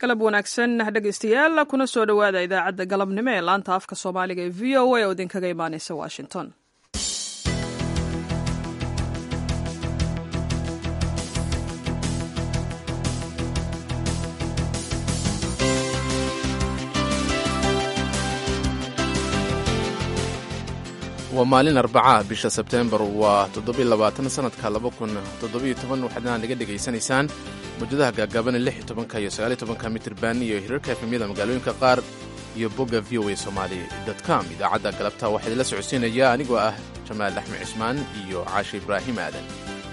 galab wanaagsan dhegaystayaal kuna soo dhowaada idaacadda galabnimo ee laanta afka soomaaliga ee v o a oo idinkaga imaaneysa washington waa maalin arbaca bisha sebteembar waa toddobylabaatan sanadka laba kun toddobiyo toban waxaadna naga dhegaysanaysaan mawjadaha gaagaaban lix iyo tobanka iyo sagaaliyo tobanka mitirban iyo hirarka efemyada magaalooyinka qaar iyo bogga v o a somali com idaacadda galabta waxaa idinla socodsiinaya anigoo ah jamaal axmed cismaan iyo caashi ibraahim aadan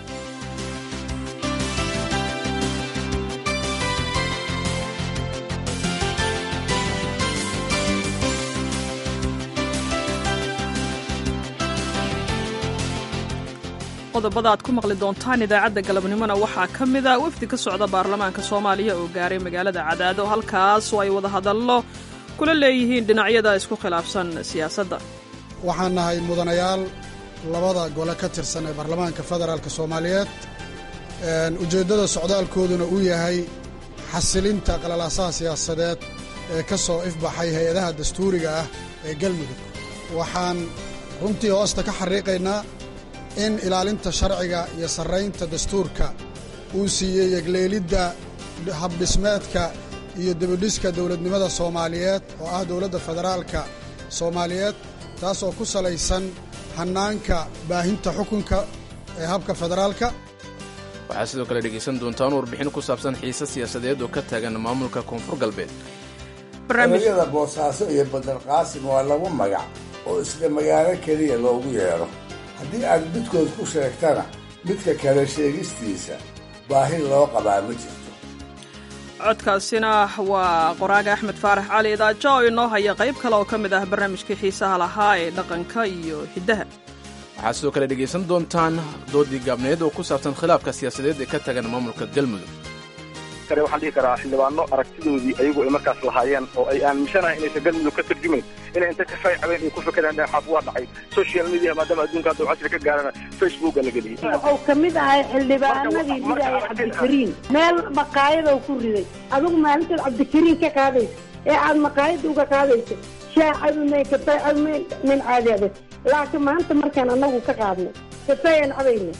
qodobada aad ku maqli doontaan idaacadda galabnimona waxaa ka mida wafdi ka socda baarlamaanka soomaaliya oo gaaray magaalada cadaado halkaas oo ay wada hadallo kula leeyihiin dhinacyada isku khilaafsan siyaasadda waxaan nahay mudanayaal labada gole ka tirsan ee baarlamaanka federaalka soomaaliyeed ujeeddada socdaalkooduna uu yahay xasilinta qalalaasaha siyaasadeed ee ka soo ifbaxay hay-adaha dastuuriga ah ee galmudug waxaan runtii hoosta ka xariiqaynaa in ilaalinta sharciga iyo sarraynta dastuurka uu siiyey yegleelidda habdhismeedka iyo debidhiska dowladnimada soomaaliyeed oo ah dowladda federaalka soomaaliyeed taas oo ku salaysan hannaanka baahinta xukunka ee habka federaalka waxaad sidoo kale dhegaysan doontaan warbixin ku saabsan xiise siyaasadeed oo ka taagan maamulka koonfur galbeed erayada boosaaso iyo badarqaasim waa laba magac oo isla magaalo keliya loogu yeedho haddii aad midkood ku sheegtana midka kale sheegistiisa baahi loo qabaa ma jirto codkaasina waa qoraaga axmed faarax cali idaajo oo inoo haya qayb kale oo ka mid ah barnaamijkii xiisaha lahaa ee dhaqanka iyo hiddaha waxaad sidoo kale dhegaysan doontaan doodii gaabneed oo ku saabsan khilaafka siyaasadeed ee ka tagan maamulka galmudug waxaan dhihi karaa xildhibaano aragtidoodii ayagu ay markaas lahaayeen oo ay aaminsanahay inaysan galmudug ka tarjumayn inay inta ka faaycabeen ay ku fekereen dheexaaf waa dhacay social media maadaama adduunka hadda casri ka gaarana facebooka la geliyey wuxuu ka mid ahay xildhibaanadii ridaya cabdikariin meel maqaayadou ku riday adigu maalintaad cabdikariin ka qaadaysa ee aad maqaayadda uga qaadaysa shaah cabimayn kafay cabimayn nin caadi adag laakiin maanta markaan annagu ka qaadnay kafayaan cabayna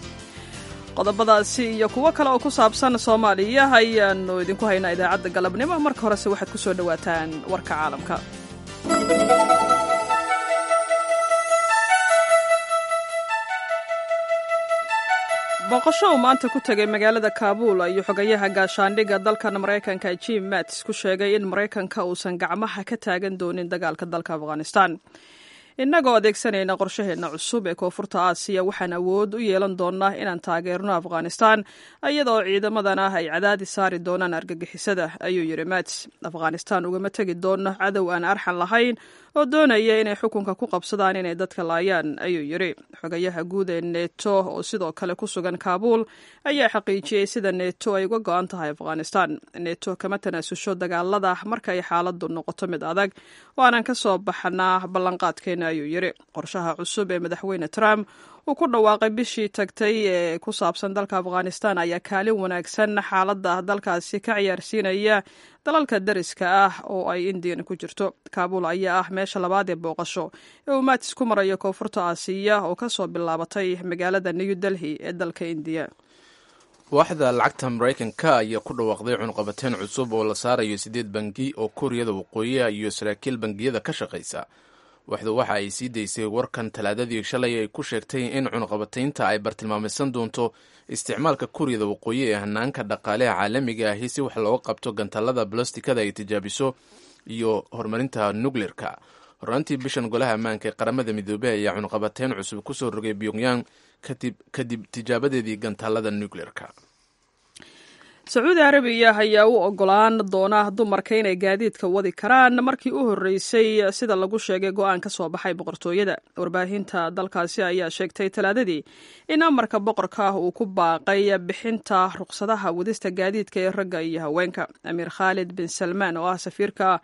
qodobadaasi iyo kuwo kale oo ku saabsan soomaaliya ayaannu idinku haynaa idaacadda galabnimo marka horese waxaad ku soo dhowaataan warka caalamka booqasho uu maanta ku tegay magaalada kaabuul ayuu xogayaha gaashaandhigga dalkan maraykanka jim mats ku sheegay in maraykanka uusan gacmaha ka taagan doonin dagaalka dalka afghanistan innagoo adeegsanayna qorshaheenna cusub ee koonfurta aasiya waxaan awood u yeelan doonnaa inaan taageerno afghanistan iyadoo ciidamadan ah ay cadaadis saari doonaan argagixisada ayuu yidhi mats afghanistan ugama tegi doonno cadow aan arxan lahayn oo doonaya inay xukunka ku qabsadaan inay dadka laayaan ayuu yidhi xogayaha guud ee neto oo sidoo kale ku sugan kaabuul ayaa xaqiijiyey sida neto ay uga go-an tahay afghanistan neto kama tanaasusho dagaalada marka ay xaaladdu noqoto mid adag waanaan ka soo baxnaa ballanqaadkeena ayuu yidhi qorshaha cusub ee madaxweyne trump uu ku dhawaaqay bishii tagtay ee ku saabsan dalka afghanistan ayaa kaalin wanaagsan xaaladda dalkaasi ka ciyaarsiinaya dalalka dariska ah oo ay indiyan ku jirto kaabuul ayaa ah meesha labaad ee booqasho ee uu maatis ku marayo koonfurta aasiya oo ka soo bilaabatay magaalada new delhi ee dalka indiya waaxda lacagta maraykanka ayaa ku dhawaaqday cunuqabateen cusub oo la saarayo siddeed bangi oo kuuriyada waqooyiha iyo saraakiil bangiyada ka shaqaysa waxdu waxa ay sii daysay warkan talaadadii shalay ay ku sheegtay in cunuqabataynta ay bartilmaamaysan doonto isticmaalka kuuriyada waqooyi ee hanaanka dhaqaaleha caalamiga ahi si wax looga qabto gantallada balostikada ay tijaabiso iyo horumarinta nukleerka horaantii bishan golaha ammaanka ee qaramada midoobey ayaa cunuqabateyn cusub kusoo rogay pyongyang kadib tijaabadeedii gantallada nukleerka sacuudi arabiya ayaa u ogolaan doona dumarka inay gaadiidka wadi karaan markii u horreysay sida lagu sheegay go-aan ka soo baxay boqortooyada warbaahinta dalkaasi ayaa sheegtay talaadadii in amarka boqorka ah uu ku baaqay bixinta ruqsadaha wadista gaadiidka ee ragga iyo haweenka amiir khaalid bin salmaan oo ah safiirka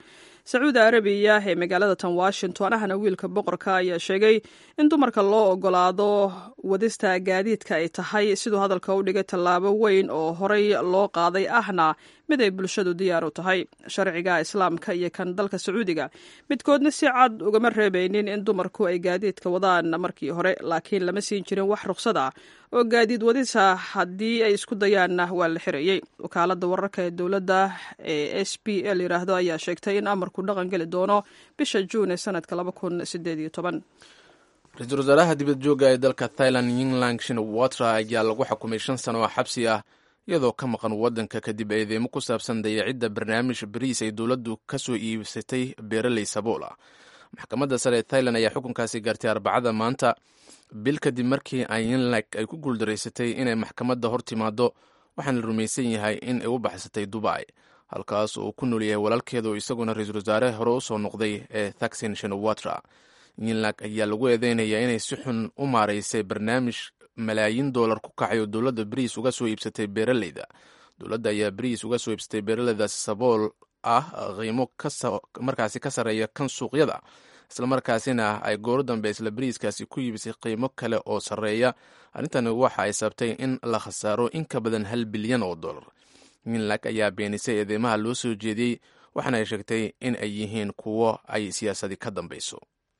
sacuudi arabiya ee magaalada tan washington ahna wiilka boqorka ayaa sheegay in dumarka loo ogolaado wadista gaadiidka ay tahay siduu hadalka u dhigay tallaabo weyn oo horey loo qaaday ahna mid ay bulshadu diyaar u tahay sharciga islaamka iyo kan dalka sacuudiga midkoodna si cad ugama reebaynin in dumarku ay gaadiidka wadaan markii hore laakiin lama siin jirin wax ruqsad ah oo gaadiid wadisa haddii ay isku dayaanna waa la xirayey wakaalada wararka ee dowladda ee s b l yiraahdo ayaa sheegtay in amarku dhaqan geli doono bisha juun ee sanadka ra-iisul wasaaraha dibad jooga ee dalka thailand yinglang shinawatra ayaa lagu xukumay shan sano oo xabsi ah iyadoo ka maqan waddanka kadib eedeymo ku saabsan dayacidda barnaamij bariis ay dowladdu ka soo iibsatay beeraley sabool ah maxkamadda sare ee thailand ayaa xukunkaasi gaartay arbacada maanta bil kadib markii ayinlag ay ku guuldaraysatay inay maxkamadda hor timaado waxaana la rumaysan yahay in ay u baxsatay dubai halkaas oo uu ku nool yahay walaalkeeda oo isaguna ra-iisul wasaare hore u soo noqday ee thaksin shinawatra yinlag ayaa lagu eedeynayaa inay si xun u maaraysay barnaamij malaayiin doolar ku kacay oo dowladda bariis uga soo iibsatay beeraleyda dowladda ayaa bariis uga soo iibsatay beeraleydaasi sabool ah qiimo markaasi ka sarreeya kan suuqyada islamarkaasina ay gooro dambe isla bariiskaasi ku iibisay qiimo kale oo sarreeya arrintani waxa ay sabtay in la khasaaro in ka badan hal bilyan oo dollar yinlag ayaa beenisay eedeymaha loo soo jeediyey waxaana ay sheegtay in ay yihiin kuwo ay siyaasadi ka dambeyso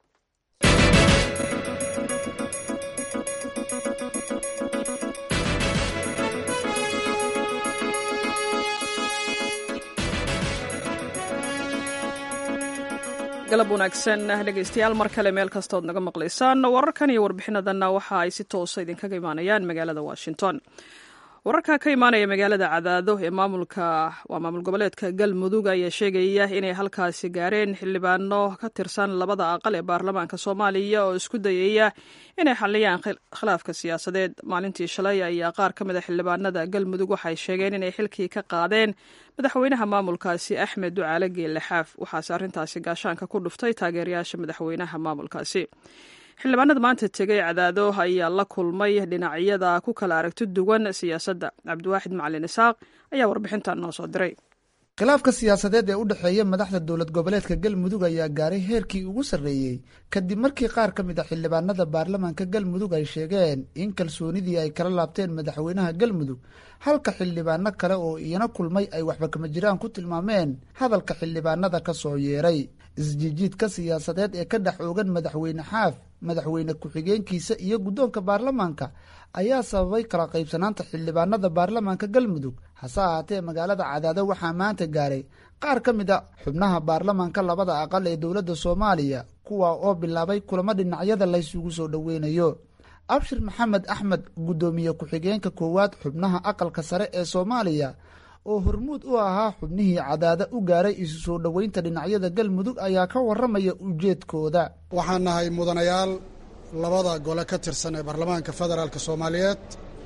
galab wanaagsan dhegeystayaal mar kale meel kastood naga maqlaysaan wararkan iyo warbixinadanna waxa ay si toosa idinkaga imaanayaan magaalada washington wararka ka imaanaya magaalada cadaado ee maamulka waa maamul goboleedka galmudug ayaa sheegaya inay halkaasi gaareen xildhibaano ka tirsan labada aqal ee baarlamaanka soomaaliya oo isku dayaya inay xaliyaan khilaafka siyaasadeed maalintii shalay ayaa qaar ka mid a xildhibaanada galmudug waxay sheegeen inay xilkii ka qaadeen madaxweynaha maamulkaasi axmed ducaale geelle xaaf waxaase arrintaasi gaashaanka ku dhuftay taageerayaasha madaxweynaha maamulkaasi xildhibaanada maanta tegay cadaado ayaa la kulmay dhinacyada ku kala aragti duwan siyaasadda cabdiwaaxid macalin isaaq ayaa warbixintan noo soo diray khilaafka siyaasadeed ee u dhexeeya madaxda dowlad goboleedka galmudug ayaa gaaray heerkii ugu sarreeyey kadib markii qaar ka mid a xildhibaanada baarlamaanka galmudug ay sheegeen in kalsoonidii ay kala laabteen madaxweynaha galmudug halka xildhibaano kale oo iyana kulmay ay waxba kama jiraan ku tilmaameen hadalka xildhibaanada ka soo yeeray isjiijiidka siyaasadeed ee ka dhex oogan madaxweyne xaaf madaxweyne ku-xigeenkiisa iyo guddoonka baarlamaanka ayaa sababay kala qaybsanaanta xildhibaanada baarlamaanka galmudug hase ahaatee magaalada cadaado waxaa maanta gaaray qaar ka mid a xubnaha baarlamaanka labada aqal ee dowladda soomaaliya kuwa oo bilaabay kulamo dhinacyada laysugu soo dhoweynayo abshir maxamed axmed guddoomiye ku-xigeenka koowaad xubnaha aqalka sare ee soomaaliya oo hormuud u ahaa xubnihii cadaada u gaaray isu soo dhoweynta dhinacyada galmudug ayaa ka warramaya ujeedkooda waxaan nahay mudanayaal labada gole ka tirsan ee baarlamaanka federaalk soomaaliyeed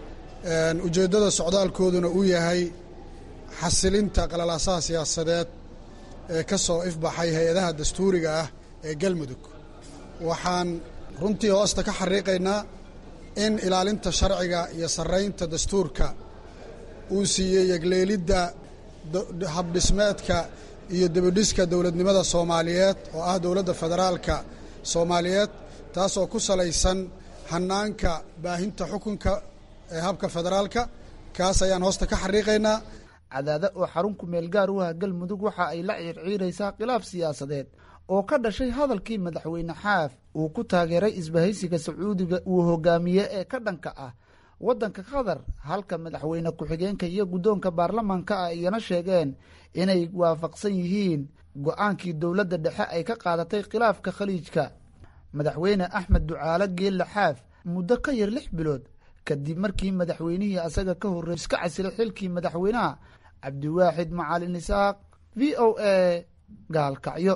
ujeeddada socdaalkooduna uu yahay xasilinta qalalaasaha siyaasadeed ee ka soo ifbaxay hay-adaha dastuuriga ah ee galmudug waxaan runtii hoosta ka xariiqaynaa in ilaalinta sharciga iyo sarraynta dastuurka uu siiyey yegleelidda habdhismeedka iyo debidhiska dowladnimada soomaaliyeed oo ah dowladda federaalka soomaaliyeed taasoo ku salaysan hannaanka baahinta xukunka ee habka federaalka kaas ayaan hoosta ka xariiqaynaa cadaada oo xarun ku meel gaar u ah galmudug waxa ay la ciirciiraysaa khilaaf siyaasadeed oo ka dhashay hadalkii madaxweyne xaaf uu ku taageeray isbahaysiga sacuudiga uu hogaamiye ee ka dhanka ah waddanka qatar halka madaxweyne ku-xigeenka iyo guddoonka baarlamaanka ah iyana sheegeen inay waafaqsan yihiin go-aankii dowladda dhexe ay ka qaadatay khilaafka khaliijka madaxweyne axmed ducaale geelle xaaf muddo ka yar lix bilood kadib markii madaxweynihii asaga ka horreey iska casilay xilkii madaxweynaha cabdiwaaxid macalin isaaq v o a gaalkacyo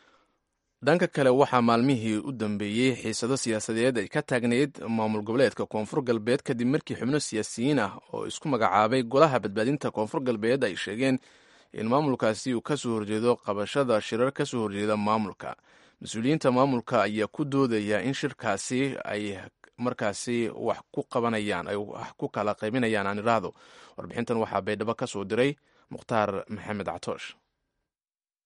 dhanka kale waxaa maalmihii u dambeeyey xiisado siyaasadeed ay ka taagnayd maamul goboleedka koonfur galbeed kadib markii xubno siyaasiyiin ah oo isku magacaabay golaha badbaadinta koonfur galbeed ay sheegeen in maamulkaasi uu kasoo horjeedo qabashada shirar kasoo horjeeda maamulka mas-uuliyiinta maamulka ayaa ku doodaya in shirkaasi ay markaasi wax ku qabanayaan ay wax ku kala qaybinayaan aan iraahdo warbixintan waxaa baydhabo ka soo diray mukhtaar maxamed catoosh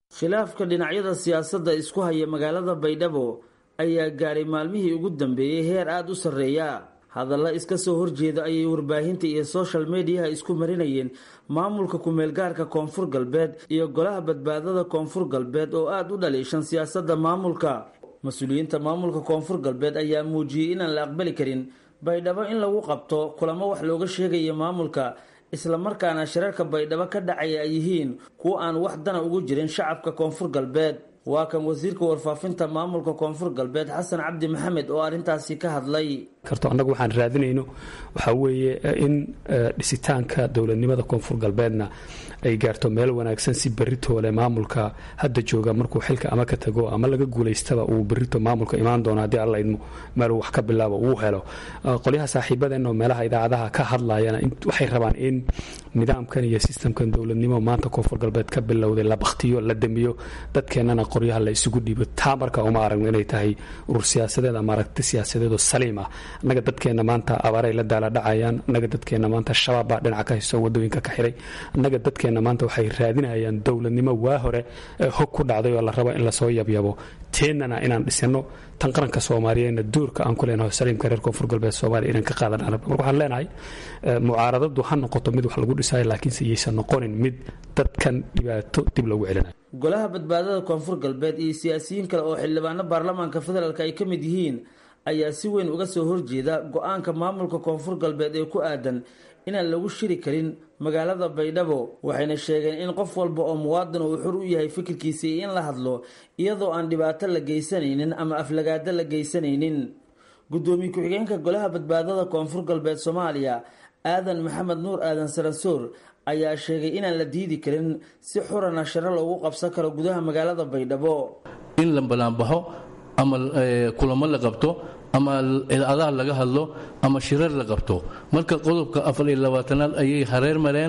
khilaafka dhinacyada siyaasadda isku haya magaalada baydhabo ayaa gaaray maalmihii ugu dambeeyey heer aada u sarreeya hadalla iska soo horjeeda ayay warbaahinta iyo social mediaha isku marinayeen maamulka ku-meelgaarka koonfur galbeed iyo golaha badbaadada koonfur galbeed oo aada u dhaliishan siyaasadda maamulka mas-uuliyiinta maamulka koonfur galbeed ayaa muujiyey inaan la aqbali karin baydhabo in lagu qabto kulamo wax looga sheegaya maamulka islamarkaana shirarka baydhabo ka dhacaya ay yihiin kuwo aan wax dana ugu jirin shacabka koonfur galbeed waa kan wasiirka warfaafinta maamulka koonfur galbeed xasan cabdi maxamed oo arrintaasi ka hadlay karto annagu waxaan raadinayno waxaa weeye in dhisitaanka dowladnimada koonfur galbeedna ay gaarto meel wanaagsan si beritoole maamulka hadda jooga markuu xilka ama ka tago ama laga guulaystaba uu berito maamulka imaan doono haddii alla idmo meeluu wax ka bilaabo uu helo qolyaha saaxiibadeenoo meelaha idaacadaha ka hadlayana waxay rabaan in nidaamkan iyo sistamkan dowladnimo maanta koonfur galbeed ka bilowday la baktiyo la damiyo dadkeennana qoryaha la isugu dhiibo taa marka uma aragno inay tahay urur siyaasadeed ama aragti siyaasadeedoo saliim ah annaga dadkeenna maanta abaaray la daaladhacayaan annaga dadkeenna maanta shabaab baa dhinaca ka haysto wadooyinka ka xiray annaga dadkeenna maanta waxay raadinayaan dowladnimo waa hore hog ku dhacday oo la rabo in lasoo yabyabo teennana inaan dhisano tan qaranka soomaaliyeedna duurka aan ku leenaho saliimka reer koonfur galbeed soomaaliya inaan ka qaadan arab marka waxaan leenahay mucaaradadu ha noqoto mid wax lagu dhisayo laakiinse iyaysan noqonin mid dadkan dhibaato dib loogu celinayo golaha badbaadada koonfur galbeed iyo siyaasiyiin kale oo xildhibaano baarlamaanka federaalk ay ka mid yihiin ayaa si weyn uga soo horjeeda go-aanka maamulka koonfur galbeed ee ku aadan inaan lagu shiri karin magaalada baydhabo waxayna sheegeen in qof walba oo muwaadin uu xur u yahay fikirkiisa iyo in la hadlo iyadoo aan dhibaato la geysanaynin ama aflagaado la geysanaynin guddoomiye ku-xigeenka golaha badbaadada koonfur galbeed soomaaliya aadan maxamed nuur aadan saransoor ayaa sheegay inaan la diidi karin si xurana sharo loogu qabsan karo gudaha magaalada baydhabo in la banaanbaxo ama kulamo la qabto ama adaha laga hadlo ama shirar la qabto marka qodobka afar iyo labaatanaad ayay hareer mareen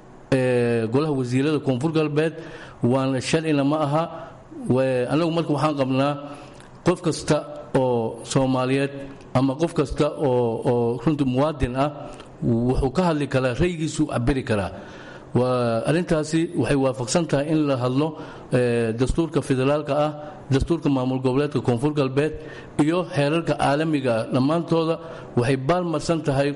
golaha wasiirada koonfur galbeed waana sharcina ma aha anagu marka waxaan qabnaa qof kasta oo soomaaliyeed ama qof kasta oo runtii muwaadin ah wuxuu ka hadli karaa raygiisu cabiri karaa arrintaasi waxay waafaqsan tahay in la hadlo dastuurka federaalka ah dastuurka maamul goboleedka koonfur galbeed iyo heerarka caalamiga ah dhammaantooda waxay baalmarsan tahay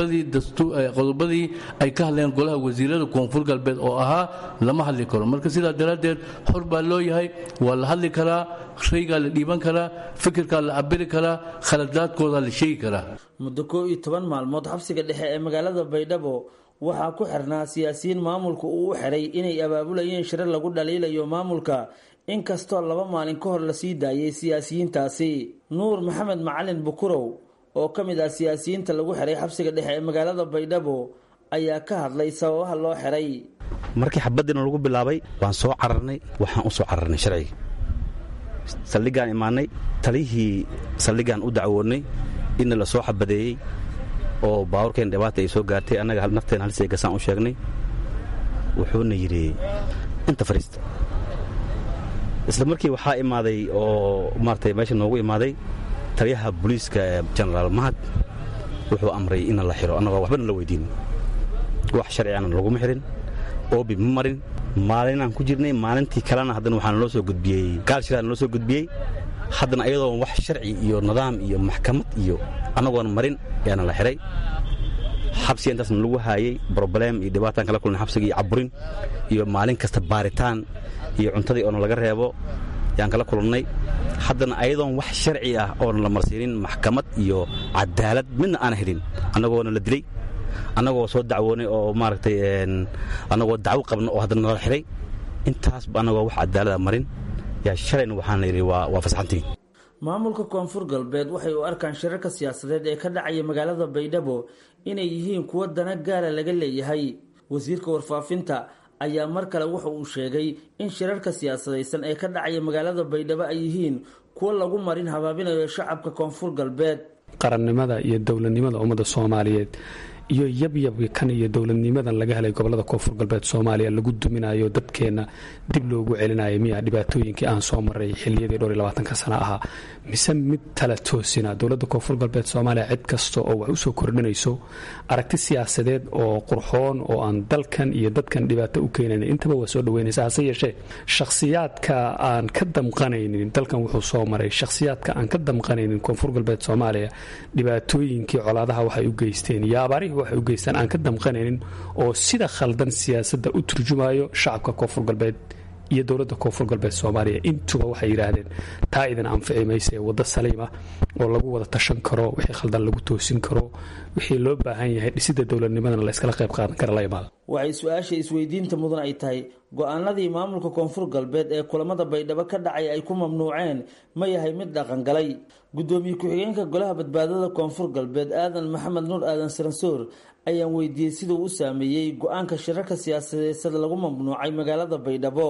qodobadii ay ka hadleen golaha wasiirada koonfur galbeed oo ahaa lama hadli karo marka sidaa daraaddeed xor baa loo yahay waa la hadli karaa raygaa la dhiiban karaa fikirkaa la cabiri karaa khaladaadkooda la sheegi karaa muddo koo iyo toban maalmood xabsiga dhexe ee magaalada baydhabo waxaa ku xirnaa siyaasiyiin maamulka uu u xiray inay abaabulayeen shirar lagu dhaliilayo maamulka inkastoo laba maalin ka hor lasii daayay siyaasiyiintaasi nuur maxamed macalin bukurow oo ka mid ah siyaasiyiinta lagu xiray xabsiga dhexe ee magaalada baydhabo ayaa ka hadlay sababaha loo xiray markii xabadiina lagu bilaabay waan soo cararnay waxaan u soo cararnay sharciga saldhigaan imaanay talihii saldhigaan u dacwoonnay inna la soo xabadeeyey oo baabuurkeen dhibaata ay soo gaartay annaga nafteen halsay gasaan u sheegnay wuxuuna yidhi inta fariista isla markii waxaa imaaday oo maaragtay meesha noogu imaaday taliyaha booliiska jenaraal mahad wuxuu amray in la xiro annagoo waxbana la weydiin wax sharcigana laguma xirin oobi ma marin maalinaan ku jirnay maalintii kalena haddana waxaa naloo soo gudbiyey gaal shiraa naloo soo gudbiyey haddana ayadoon wax sharci iyo nidaam iyo maxkamad iyo annagoon marin ayaana la xihay xabsiga intaasna lagu haayey broblem iyo dhibaataan kala kulnay xabsiga iyo caburin iyo maalin kasta baaritaan iyo cuntadii oona laga reebo yaan kala kulannay haddana ayadoon wax sharci ah oona la marsiinin maxkamad iyo cadaalad midna aana helin annagoona la dilay annagoo soo dacwoonay oo maaragtay annagoo dacwo qabna oo haddana nala xihay intaasba annagoo wax cadaalada marin yaa shalayna waxaana yidhi waa fasaxantiin maamulka koonfur galbeed waxay u arkaan shirarka siyaasadeed ee ka dhacaya magaalada baydhabo inay yihiin kuwo dana gaara laga leeyahay wasiirka warfaafinta ayaa mar kale wuxa uu sheegay in shirarka siyaasadaysan ee ka dhacaya magaalada baydhabo ay yihiin kuwo lagu marin habaabinayo shacabka koonfur galbeed qarannimada iyo dowladnimada ummadda soomaaliyeed iyo yabyabkan iyo dowladnimadan laga helay gobolada koonfur galbeed soomaaliya lagu duminayo dadkeenna dib loogu celinayo miya dhibaatooyinkii aan soo maray xiliyadii dhowr iyo labaatanka sana ahaa mise mid tala toosina dowladda koonfur galbeed soomaaliya cid kasta oo wax usoo kordhinayso aragti siyaasadeed oo qurxoon oo aan dalkan iyo dadkan dhibaato u keenayn intaba waa soo dhaweynaysa hase yeeshee shakhsiyaadka aan ka damqanaynin dalkan wuxuu soo maray shakhsiyaadka aan ka damqanaynin koonfur galbeed soomaaliya dhibaatooyinkii colaadaha waxay u geysteen iyo abaarihii waxay u geystaan aan ka damqanaynin oo sida khaldan siyaasadda u turjumayo shacabka koonfur galbeed iyo dowladda koonfur galbeed soomaaliya intuba waxay yidhaahdeen taa idin anfici maysa ee waddo saliima oo lagu wada tashan karo wixii khaldan lagu toosin karo wixii loo baahan yahay dhisidda dowladnimadana la yskala qayb qaadan kara la imaada waxay su-aasha isweydiinta mudan ay tahay go-aanadii maamulka koonfur galbeed ee kulamada baydhabo ka dhacay ay ku mamnuuceen ma yahay mid dhaqangalay gudoomiye ku-xigeenka golaha badbaadada koonfur galbeed aadan maxamed nuur aadan saransoor ayaan weydiiyey siduu u saameeyey go-aanka shirarka siyaasadeed lagu mamnuucay magaalada baydhabo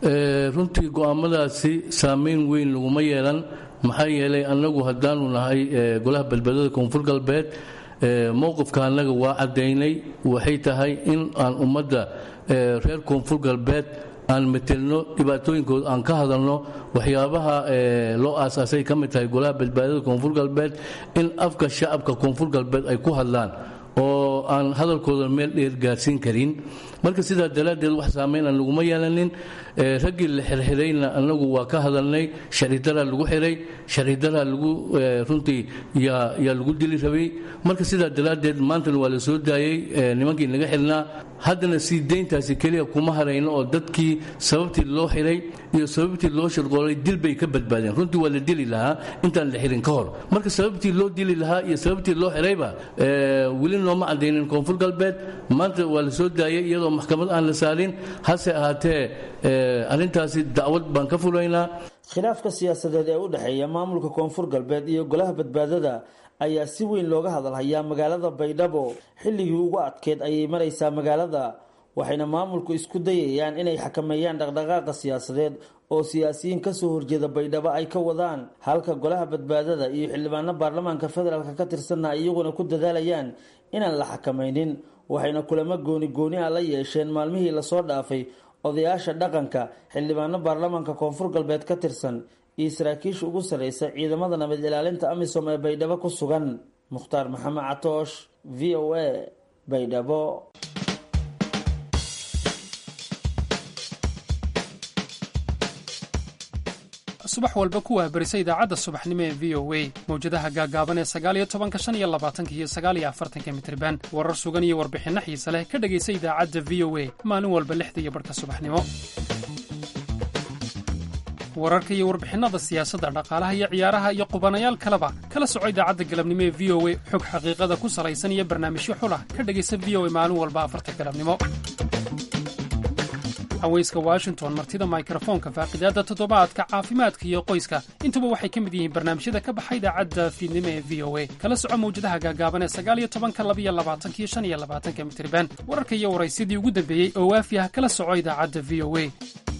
runtii go-aamadaasi saameyn weyn laguma yeelan maxaa yeelay annagu haddaanu nahay golaha badbaadada koonfur galbeed mowqifka annaga waa caddaynay waxay tahay in aan ummadda reer koonfur galbeed aan metelno dhibaatooyinkooda aan ka hadalno waxyaabaha loo aasaasay ka mid tahay golaha badbaadada koonfur galbeed in afka shacabka koonfur galbeed ay ku hadlaan oo aan hadalkooda meel dheer gaarsiin karin marka sidaa daraaddeed wax saamayn aan laguma yeelanin raggii la xirxirayna annagu waa ka hadalnay sharcidaraa lagu xiray sharcidaraa lagu runtii yaa lagu dili rabay marka sidaa daraaddeed maantana waa la soo daayey nimankii naga xirnaa haddana sii deyntaasi keliya kuma harayno oo dadkii sababtii loo xiray iyo sababtii loo shirqoolay dil bay ka badbaadeen runtii waa la dili lahaa intaan la xirin ka hor marka sababtii loo dili lahaa iyo sababtii loo xirayba weli nooma cadaynin koonfur galbeed maanta waa la soo daayay iyadoo maxkamad aan la saarin hase ahaatee arrintaasi dacwad baan ka fulaynaa khilaafka siyaasadeed ee u dhexeeya maamulka koonfur galbeed iyo golaha badbaadada ayaa si weyn looga hadalhayaa magaalada baydhabo xilligii ugu adkeed ayay maraysaa magaalada waxayna maamulku isku dayayaan inay xakameeyaan dhaqdhaqaaqa siyaasadeed oo siyaasiyiin kasoo horjeeda baydhabo ay ka wadaan halka golaha badbaadada iyo xildhibaano baarlamaanka federaalk ka tirsanna ay iyaguna ku dadaalayaan inaan la xakamaynin waxayna kulamo gooni gooni ah la yeesheen maalmihii lasoo dhaafay odayaasha dhaqanka xildhibaano baarlamaanka koonfur galbeed ka tirsan iyo saraakiisha ugu sarreysa ciidamada nabad ilaalinta amisom ee baydhabo ku sugan mukhtaar maxamed catoosh v o a baydhabo subax walba ku waabarisa idaacadda subaxnimo ee v o a mawjadaha gaagaaban ee sagaaliyo tobanka shan iyo labaatanka iyo sagaaliyo afartanka mitriban warar sugan iyo warbixinno xiise leh ka dhegaysa idaacadda v o a maalin walba lixda iyo barhka subaxnimo wararka iyo warbixinnada siyaasadda dhaqaalaha iyo ciyaaraha iyo qubanayaal kaleba kala soco idaacadda galabnimo ee v o a xog xaqiiqada ku salaysan iyo barnaamijyo xulah ka dhegaysa v o a maalin walba afarta galabnimo haweyska washington martida mikrofoonka faaqidaadda toddobaadka caafimaadka iyo qoyska intuba waxay ka mid yihiin barnaamijyada ka baxa idaacadda fiidnimo ee v o a kala soco mawjadaha gaagaaban ee sagaaliyo tobanka labiyo labaatanka iyo shan iyo labaatanka mitriban wararka iyo waraysyadii ugu dambeeyey oo waafi ah kala soco idaacadda v o a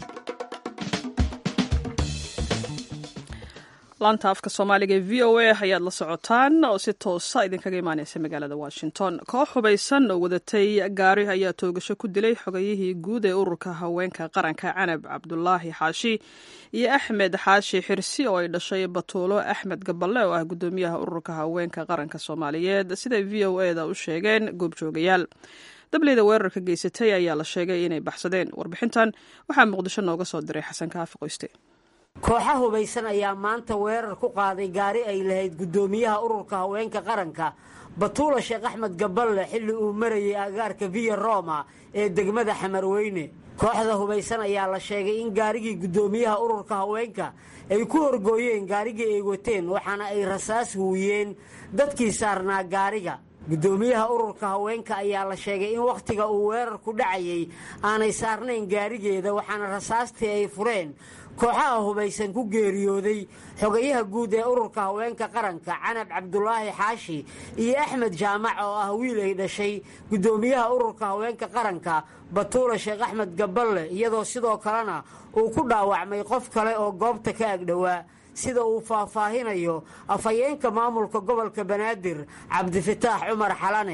laanta afka soomaaliga ee v o a ayaad la socotaan oo si toosa idinkaga imaaneysa magaalada washington koox hubaysan oo wadatay gaari ayaa toogasho ku dilay xogayihii guud ee ururka haweenka qaranka canab cabdulaahi xaashi iyo axmed xaashi xirsi oo ay dhashay batuulo axmed gaballe oo ah gudoomiyaha ururka haweenka qaranka soomaaliyeed siday v o eda u sheegeen goobjoogayaal dableyda weerarka geysatay ayaa la sheegay inay baxsadeen warbixintan waxaa muqdisho nooga soo diray xasan kaafi qoyste kooxa hubaysan ayaa maanta weerar ku qaaday gaari ay lahayd guddoomiyaha ururka haweenka qaranka batuula sheekh axmed gaballe xilli uu marayay agaarka viya roma ee degmada xamarweyne kooxda hubaysan ayaa la sheegay in gaarigii guddoomiyaha ururka haweenka ay ku horgooyeen gaarigii ay wateen waxaana ay rasaas huuyeen dadkii saarnaa gaariga guddoomiyaha ururka haweenka ayaa la sheegay in wakhtiga uu weerarku dhacayay aanay saarnayn gaarigeeda waxaana rasaastii ay fureen kooxaha hubaysan ku geeriyooday xogayaha guud ee ururka haweenka qaranka canab cabdulaahi xaashi iyo axmed jaamac oo ah wiil ay dhashay guddoomiyaha ururka haweenka qaranka batuula sheekh axmed gaballe iyadoo sidoo kalena uu ku dhaawacmay qof kale oo goobta ka agdhowaa sida uu faahfaahinayo afhayeenka maamulka gobolka banaadir cabdifataax cumar xalane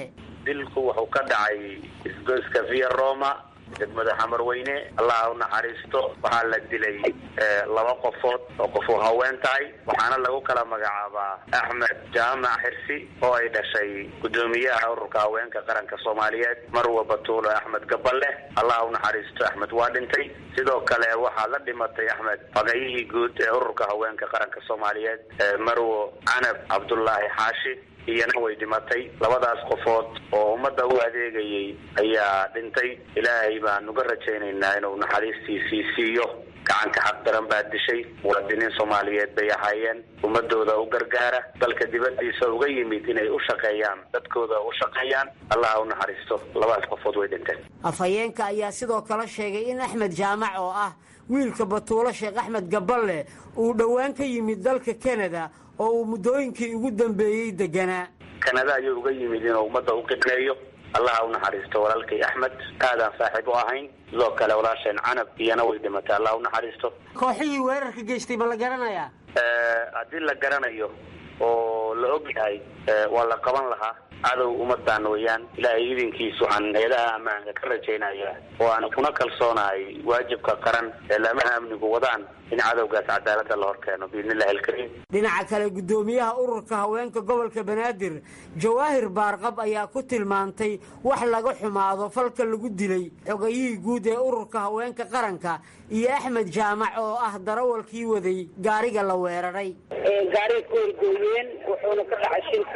dilku wuxuu ka dhacay isgoyska via roma degmada xamarweyne allaha u naxariisto waxaa la dilay laba qofood oo qofu haween tahay waxaana lagu kala magacaabaa axmed jaamac xirsi oo ay dhashay guddoomiyaha ururka haweenka qaranka soomaaliyeed marwa batuulo axmed gaballe allaha u naxariisto axmed waa dhintay sidoo kale waxaa la dhimatay axmed fagayihii guud ee ururka haweenka qaranka soomaaliyeed marwo canab cabdullaahi xaashi iyana way dhimatay labadaas qofood oo ummadda u adeegayay ayaa dhintay ilaahay baan uga rajaynaynaa inuu naxariistiisii siiyo gacanka xaq daran baa dishay muwaadiniin soomaaliyeed bay ahaayeen ummadooda u gargaara dalka dibadiisa uga yimid inay u shaqeeyaan dadkooda u shaqeeyaan allaha u naxariisto labadaas qofood way dhinteen afhayeenka ayaa sidoo kale sheegay in axmed jaamac oo ah wiilka batuulo sheekh axmed gaballe uu dhowaan ka yimid dalka kanada oo uu muddooyinkii ugu dambeeyey deganaa kanada ayuu uga yimid inuu ummadda u qidmeeyo allaha u naxariisto walaalkay axmed aadaan saaxiib u ahayn sidoo kale walaasheen canab iyana way dhimatay allah u naxariisto kooxihii weerarka geystay ma la garanayaa haddii la garanayo oo la og yahay waa la qaban lahaa cadow ummadaan weeyaan ilaahay idinkiisa waxaan hay-adaha ammaanka ka rajaynaya oo aan kuna kalsoonahay waajibka qaran ee laamaha amnigu wadaan in cadowgaas cadaaladda la horkeeno biidnillahi alkariim dhinaca kale guddoomiyaha ururka haweenka gobolka banaadir jawaahir baarqab ayaa ku tilmaantay wax laga xumaado falka lagu dilay xogayihii guud ee ururka haweenka qaranka iyo axmed jaamac oo ah darawalkii waday gaariga la weeraray gaariga ku horgooyeen wuxuuna ka dhacay shilka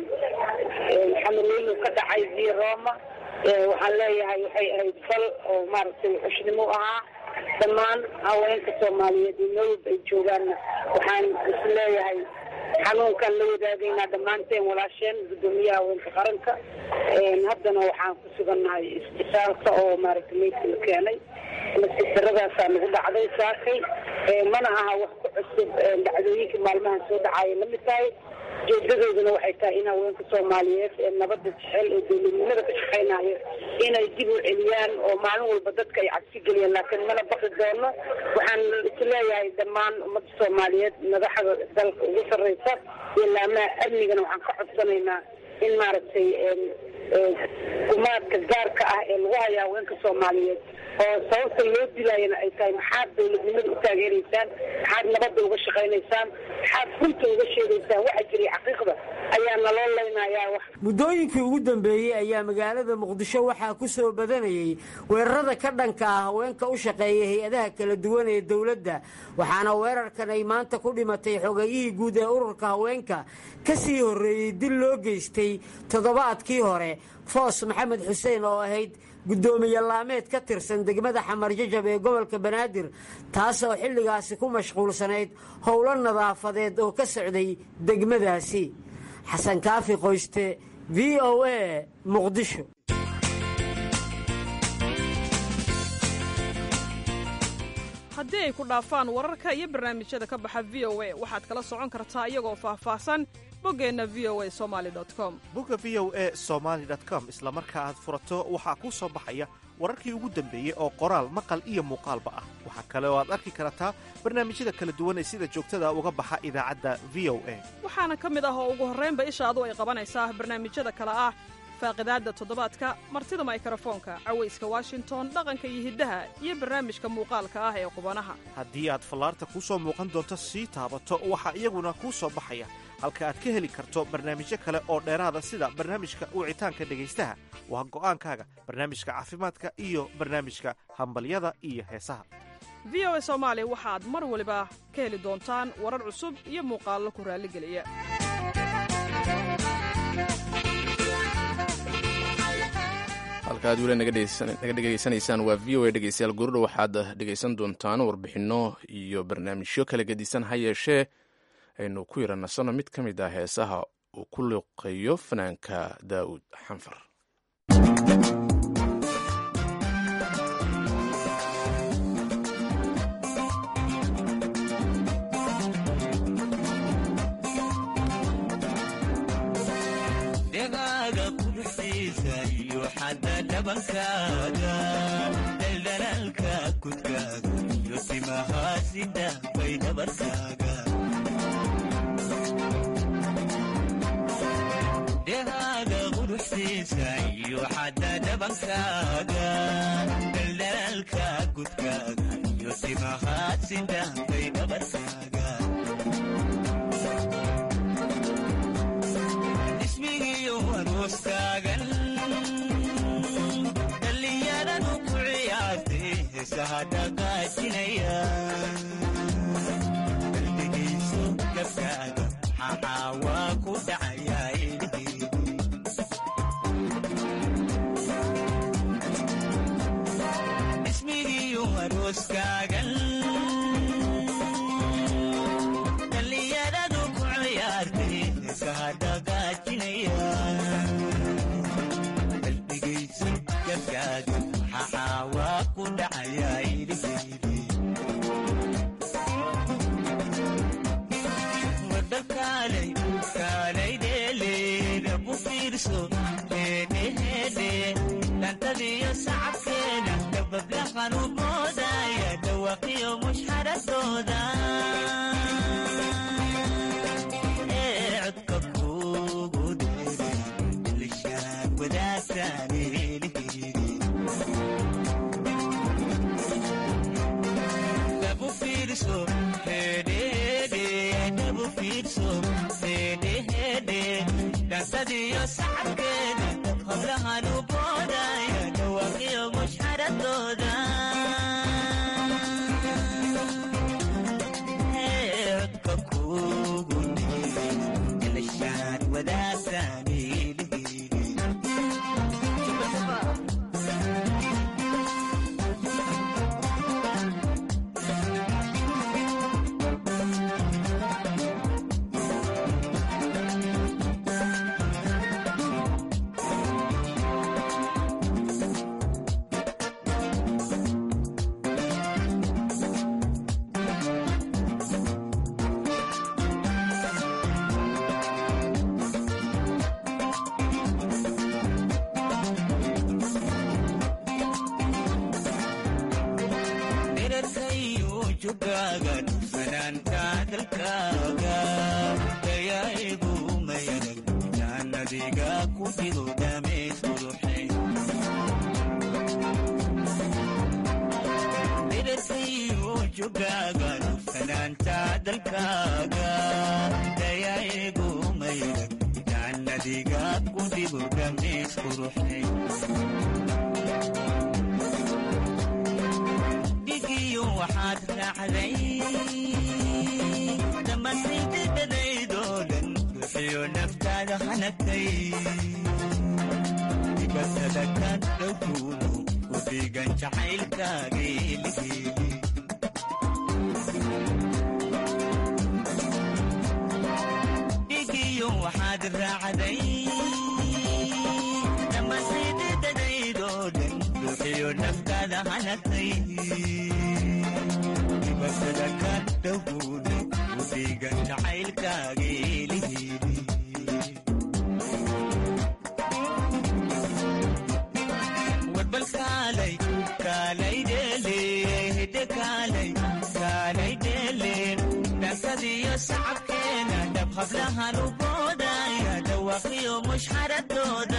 xamarweynu ka dhacay via roma waxaan leeyahay waxay ahayd fal oo maaragtay xushnimo ahaa dhammaan haweenka soomaaliyeed iyo meel walba ay joogaanna waxaan is leeyahay xanuunkaan la wadaagaynaa dhammaanteen walaasheen guddoomiyaha haweenka qaranka haddana waxaan ku sugannahay isbitaalka oo maaragtay meydka la keenay nasiibdaradaasaa nagu dhacday saakay mana aha wax ku cusub dhacdooyinkii maalmahan soo dhacaya lamid tahay ujeedadooduna waxay tahay in haweenka soomaaliyeed ee nabadda jecel ee dowladnimada ka shaqaynayo inay dib u celiyaan oo maalin walba dadka ay cabsi geliyaan laakiin mana baqi doono waxaan isleeyahay dhammaan ummadda soomaaliyeed madaxda dalka ugu sarreysa iyo laamaha amnigana waxaan ka codsanaynaa in maaragtay gumaadka gaarka ah ee lagu haya haweenka soomaaliyeed oo sababta loo dilaayana ay tahay maxaad dowladnimada u taageeraysaan maxaad nabadda uga shaqaynaysaan maxaad runta uga sheegaysaan waxa jiray xaqiiqda ayaa naloo leynayaa wax muddooyinkii ugu dambeeyey ayaa magaalada muqdisho waxaa ku soo badanayay weerarada ka dhanka ah haweenka u shaqeeya hay-adaha kala duwan ee dowladda waxaana weerarkan ay maanta ku dhimatay xogayihii guud ee ururka haweenka ka sii horreeyey dil loo geystay toddobaadkii hore foos maxamed xuseen oo ahayd guddoomiye laameed ka tirsan degmada xamar jajab ee gobolka banaadir taasoo xilligaasi ku mashquulsanayd howlo nadaafadeed oo ka socday degmadaasi xasan kaafi qoyste v o a muqdisho haddii ay ku dhaafaan wararka iyo barnaamijyada ka baxa v o a waxaad kala socon kartaa iyagoo faahfaahsan boggeenna v o a somaali com bogga v o a somaali com isla marka aad furato waxaa kuu soo baxaya wararkii ugu dambeeyey oo qoraal maqal iyo muuqaalba ah waxaa kale oo aad arki kartaa barnaamijyada kala duwan ee sida joogtada uga baxa idaacadda v o a waxaana ka mid ah oo ugu horraynba ishaadu ay qabanaysaa barnaamijyada kale ah faaqidaadda toddobaadka martida maykrofoonka cawayska washington dhaqanka iyo hiddaha iyo barnaamijka muuqaalka ah ee qubanaha haddii aad fallaarta kuu soo muuqan doonto sii taabato waxaa iyaguna kuu soo baxaya halka aad ka heli karto barnaamijyo kale oo dheeraada sida barnaamijka wicitaanka dhegaystaha waa go'aankaaga barnaamijka caafimaadka iyo barnaamijka hambalyada iyo heesaha v o a soomaali waxaad mar waliba ka heli doontaan warar cusub iyo muuqaallo ku raalligeliya halka aad weli naga dhegaysanaysaan waa v o a dhegeystayaal gurudha waxaad dhegaysan doontaan warbixinno iyo barnaamijyo kala gedisan ha yeeshee aynu ku yara nasanno mid ka mid ah heesaha uu ku liqeeyo fanaanka daa'uud xanfar daldalaalka kudkaaga iyo simahaasida bay dhabarkaaga dhehaaga quruxsiisa farxadda dhabankaaga daldalaalka gudkaaga iyo timahaad sidaankay dhabarkaaga ismigiyo arooskaagan dhallinyaradu ku ciyaartay heesaha dhaqaajinaya qalbigiisu gabkaaga maxaa waa ku dhacayaa ilhiidi ismigiyo arooskaagan dhallinyaradu ku ciyaartay heesaha dhaqaajinaya qalbigaysu gabkaaga maxaa waa ku dhacayaa ilhiidi wadakaalay kaalay dheeleeda ku fiirso heedheheedhe dhantadiyo sacabkeeda dabablahan u moodaya dhawaqiyo mushxaradooda ee codka kuugu dheeray ilishaan wadaagtaan eelihiri dabu fiirso heedheheedhe dabu fiirso heedheheedhe dhantadiyo sacabkeeda hablahan u boodaya dhawaqiyo mushxaradooda ee codka kuugu dheeray ilishaan wadaagtaan eelihiri dherarkayu jugaaga fanaanka dalkaaga dayaigu mayadag jaannadiga ku fido dhameys quruxe dherarkayu jugaaga fanaanta dalkaaga dayaigu mayadag jaannadiga ku fido dhameys quruxe dhigiyo waxaad raacday dhammaantaydadadaydoo dhan bixiyo naftaada hanagtay dibatada ka dhowkuudu ku dhigan jacaylkaageeligeeli dhigiyo waxaad raacday dhammaantaydadadaydoo dhan bixiyo naftaada hanagtay dibatada ka dhowkuudu ku dhigan jacaylkaageeligeeli warbal kaalay kaalay dheele hidde kaalay kaalay dheele dhankadiyo sacabkeena dhab hablahan u boodaya dhawaqiyo mushxaradooda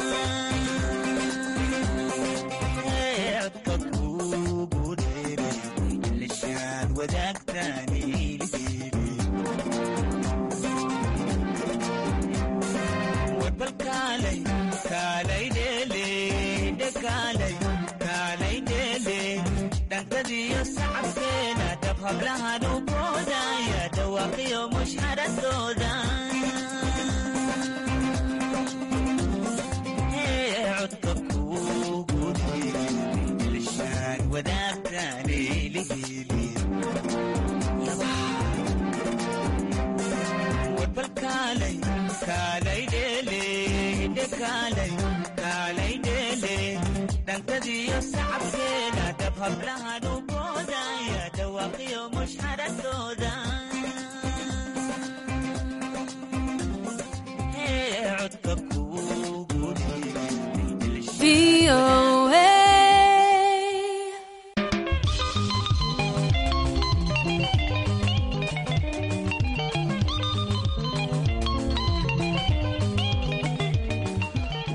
Ee, codka kuugu dheeray ilishaan wadaagtaan ilhiiri warbal kaalay kaalay dheele hidde kaalay kaalay dheele dhankadiyo sacabkeena dhab hablahan u boodaya dhawaqiyo mushxaradooda Ee, codka kuugu dheeray ilishaan wadaagtaan ilhiiri warbal kaalay kaalay dheele hidde kaalay kaalay dheele dhankadiyo sacabkeena dhab hablahan u boodaya dhawaqiyo mushxaradooda Ee, codka kuugu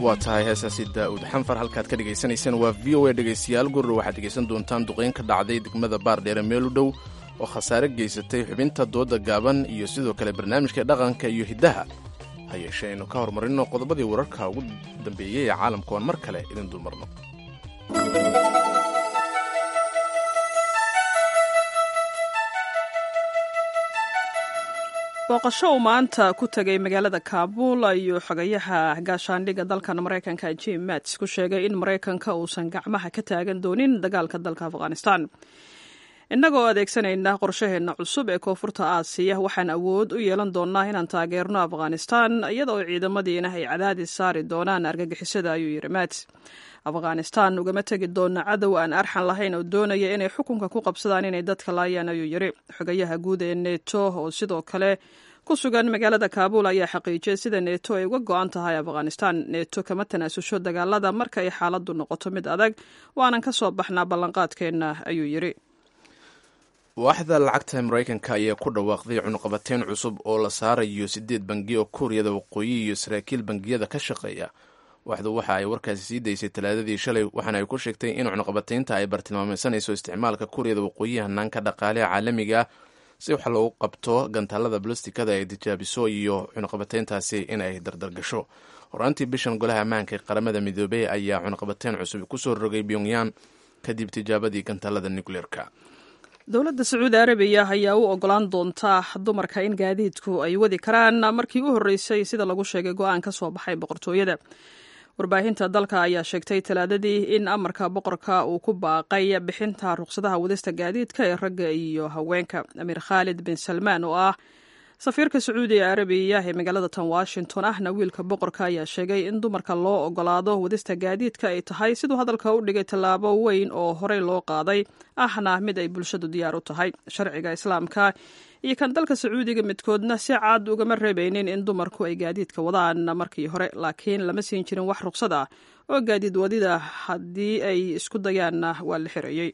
waa tahay heesaasi daa'uud xanfar halkaad ka dhagaysanaysaan waa v o a dhegaystayaal gurur waxaad dhegaysan doontaan duqeyn ka dhacday degmada baardheere meel u dhow oo khasaare geysatay xubinta dooda gaaban iyo sidoo kale barnaamijka dhaqanka iyo hiddaha ha yeeshee aynu ka horumarino qodobadii wararka ugu dambeeyey ee caalamka oon mar kale idin dulmarno booqasho uu maanta ku tegay magaalada kaabul ayuu xogayaha gaashaandhigga dalkan maraykanka jim mats ku sheegay in maraykanka uusan gacmaha ka taagan doonin dagaalka dalka afghanistan innagoo adeegsanayna qorshaheenna cusub ee koonfurta aasiya waxaan awood u yeelan doonaa inaan taageerno afghanistan iyadaoo ciidamadiina ay cadaadis saari doonaan argagixisada ayuu yidhi mats afghanistan ugama tegi doona cadow aan arxan lahayn oo doonaya inay xukunka ku qabsadaan inay dadka laayaan ayuu yidhi xogayaha guud ee neto oo sidoo kale ku sugan magaalada kaabul ayaa xaqiijiyay sida neto ay uga go-an tahay afghanistan neto kama tanaasusho dagaalada marka ay xaaladdu noqoto mid adag waanan ka soo baxnaa ballanqaadkeenna ayuu yidhi waaxda lacagta maraykanka ayaa ku dhawaaqday cunuqabateyn cusub oo la saarayo siddeed bangi oo kuuriyada waqooyi iyo saraakiil bangiyada ka shaqeeya waxdu waxa ay warkaasi sii daysay talaadadii shalay waxaana ay ku sheegtay in cunuqabateynta ay bartilmaameysanayso isticmaalka kuuriyada waqooyi hanaanka dhaqaaleha caalamiga ah si wax loogu qabto gantaalada balostikada ay tijaabiso iyo cunuqabateyntaasi in ay dardargasho horaantii bishan golaha ammaanka ee qaramada midoobey ayaa cunuqabateyn cusub kusoo rogay pyongyang kadib tijaabadii gantaalada nucleerka dowladda sacuudi arabiya ayaa u ogolaan doonta dumarka in gaadiidku ay wadi karaan markii u horreysay sida lagu sheegay go-aan ka soo baxay boqortooyada warbaahinta dalka ayaa sheegtay talaadadii in amarka boqorka uu ku baaqay bixinta ruqsadaha wadista gaadiidka ee ragga iyo haweenka amiir khaalid bin salmaan oo ah safiirka sacuudi arabiya ee magaalada tan washington ahna wiilka boqorka ayaa sheegay in dumarka loo ogolaado wadista gaadiidka ay tahay siduu hadalka u dhigay tallaabo weyn oo horey loo qaaday ahna mid ay bulshadu diyaar u tahay sharciga islaamka iyo kan dalka sacuudiga midkoodna si cad ugama reebeynin in dumarku ay gaadiidka wadaan markii hore laakiin lama siin jirin wax ruqsad ah oo gaadiid wadida haddii ay isku dayaanna waa la xirayey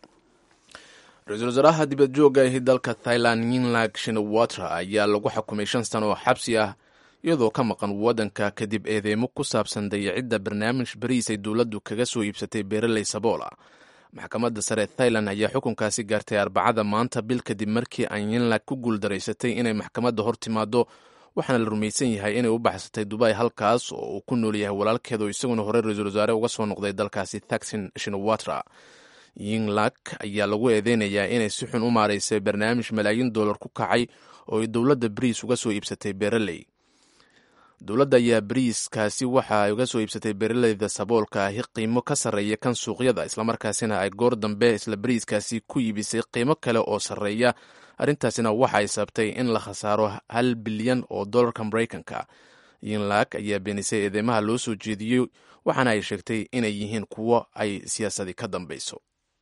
ra-iisul wasaaraha dibad joogga ahi dalka thailand yinlag shinawatra ayaa lagu xukumay shan sano oo xabsi ah iyadoo ka maqan waddanka kadib eedeymo ku saabsan dayacidda barnaamij bariis ay dowladdu kaga soo iibsatay beereley saboola maxkamadda sare thailand ayaa xukunkaasi gaartay arbacada maanta bil kadib markii aan yinlag ku guuldaraysatay inay maxkamadda hor timaado waxaana la rumaysan yahay inay u baxsatay dubay halkaas oo uu ku nool yahay walaalkeeda oo isaguna hore ra-iisul wasaare uga soo noqday dalkaasi thaksin shinawatra yinglak ayaa lagu eedeynayaa inay si xun u maaraysay barnaamij malaayiin dollar ku kacay oo ay dowladda bariis uga soo iibsatay beereley dowladda ayaa bariiskaasi waxa ay uga soo iibsatay beeraleyda saboolka ahi qiimo ka sarreeya kan suuqyada islamarkaasina ay goor dambe isla bariiskaasi ku iibisay qiimo kale oo sarreeya arrintaasina waxa ay sabtay in la khasaaro hal bilyan oo dollarka maraykanka yinlak ayaa beenisay eedeymaha loo soo jeediyey waxaana ay sheegtay inay yihiin kuwo ay siyaasadi ka dambeyso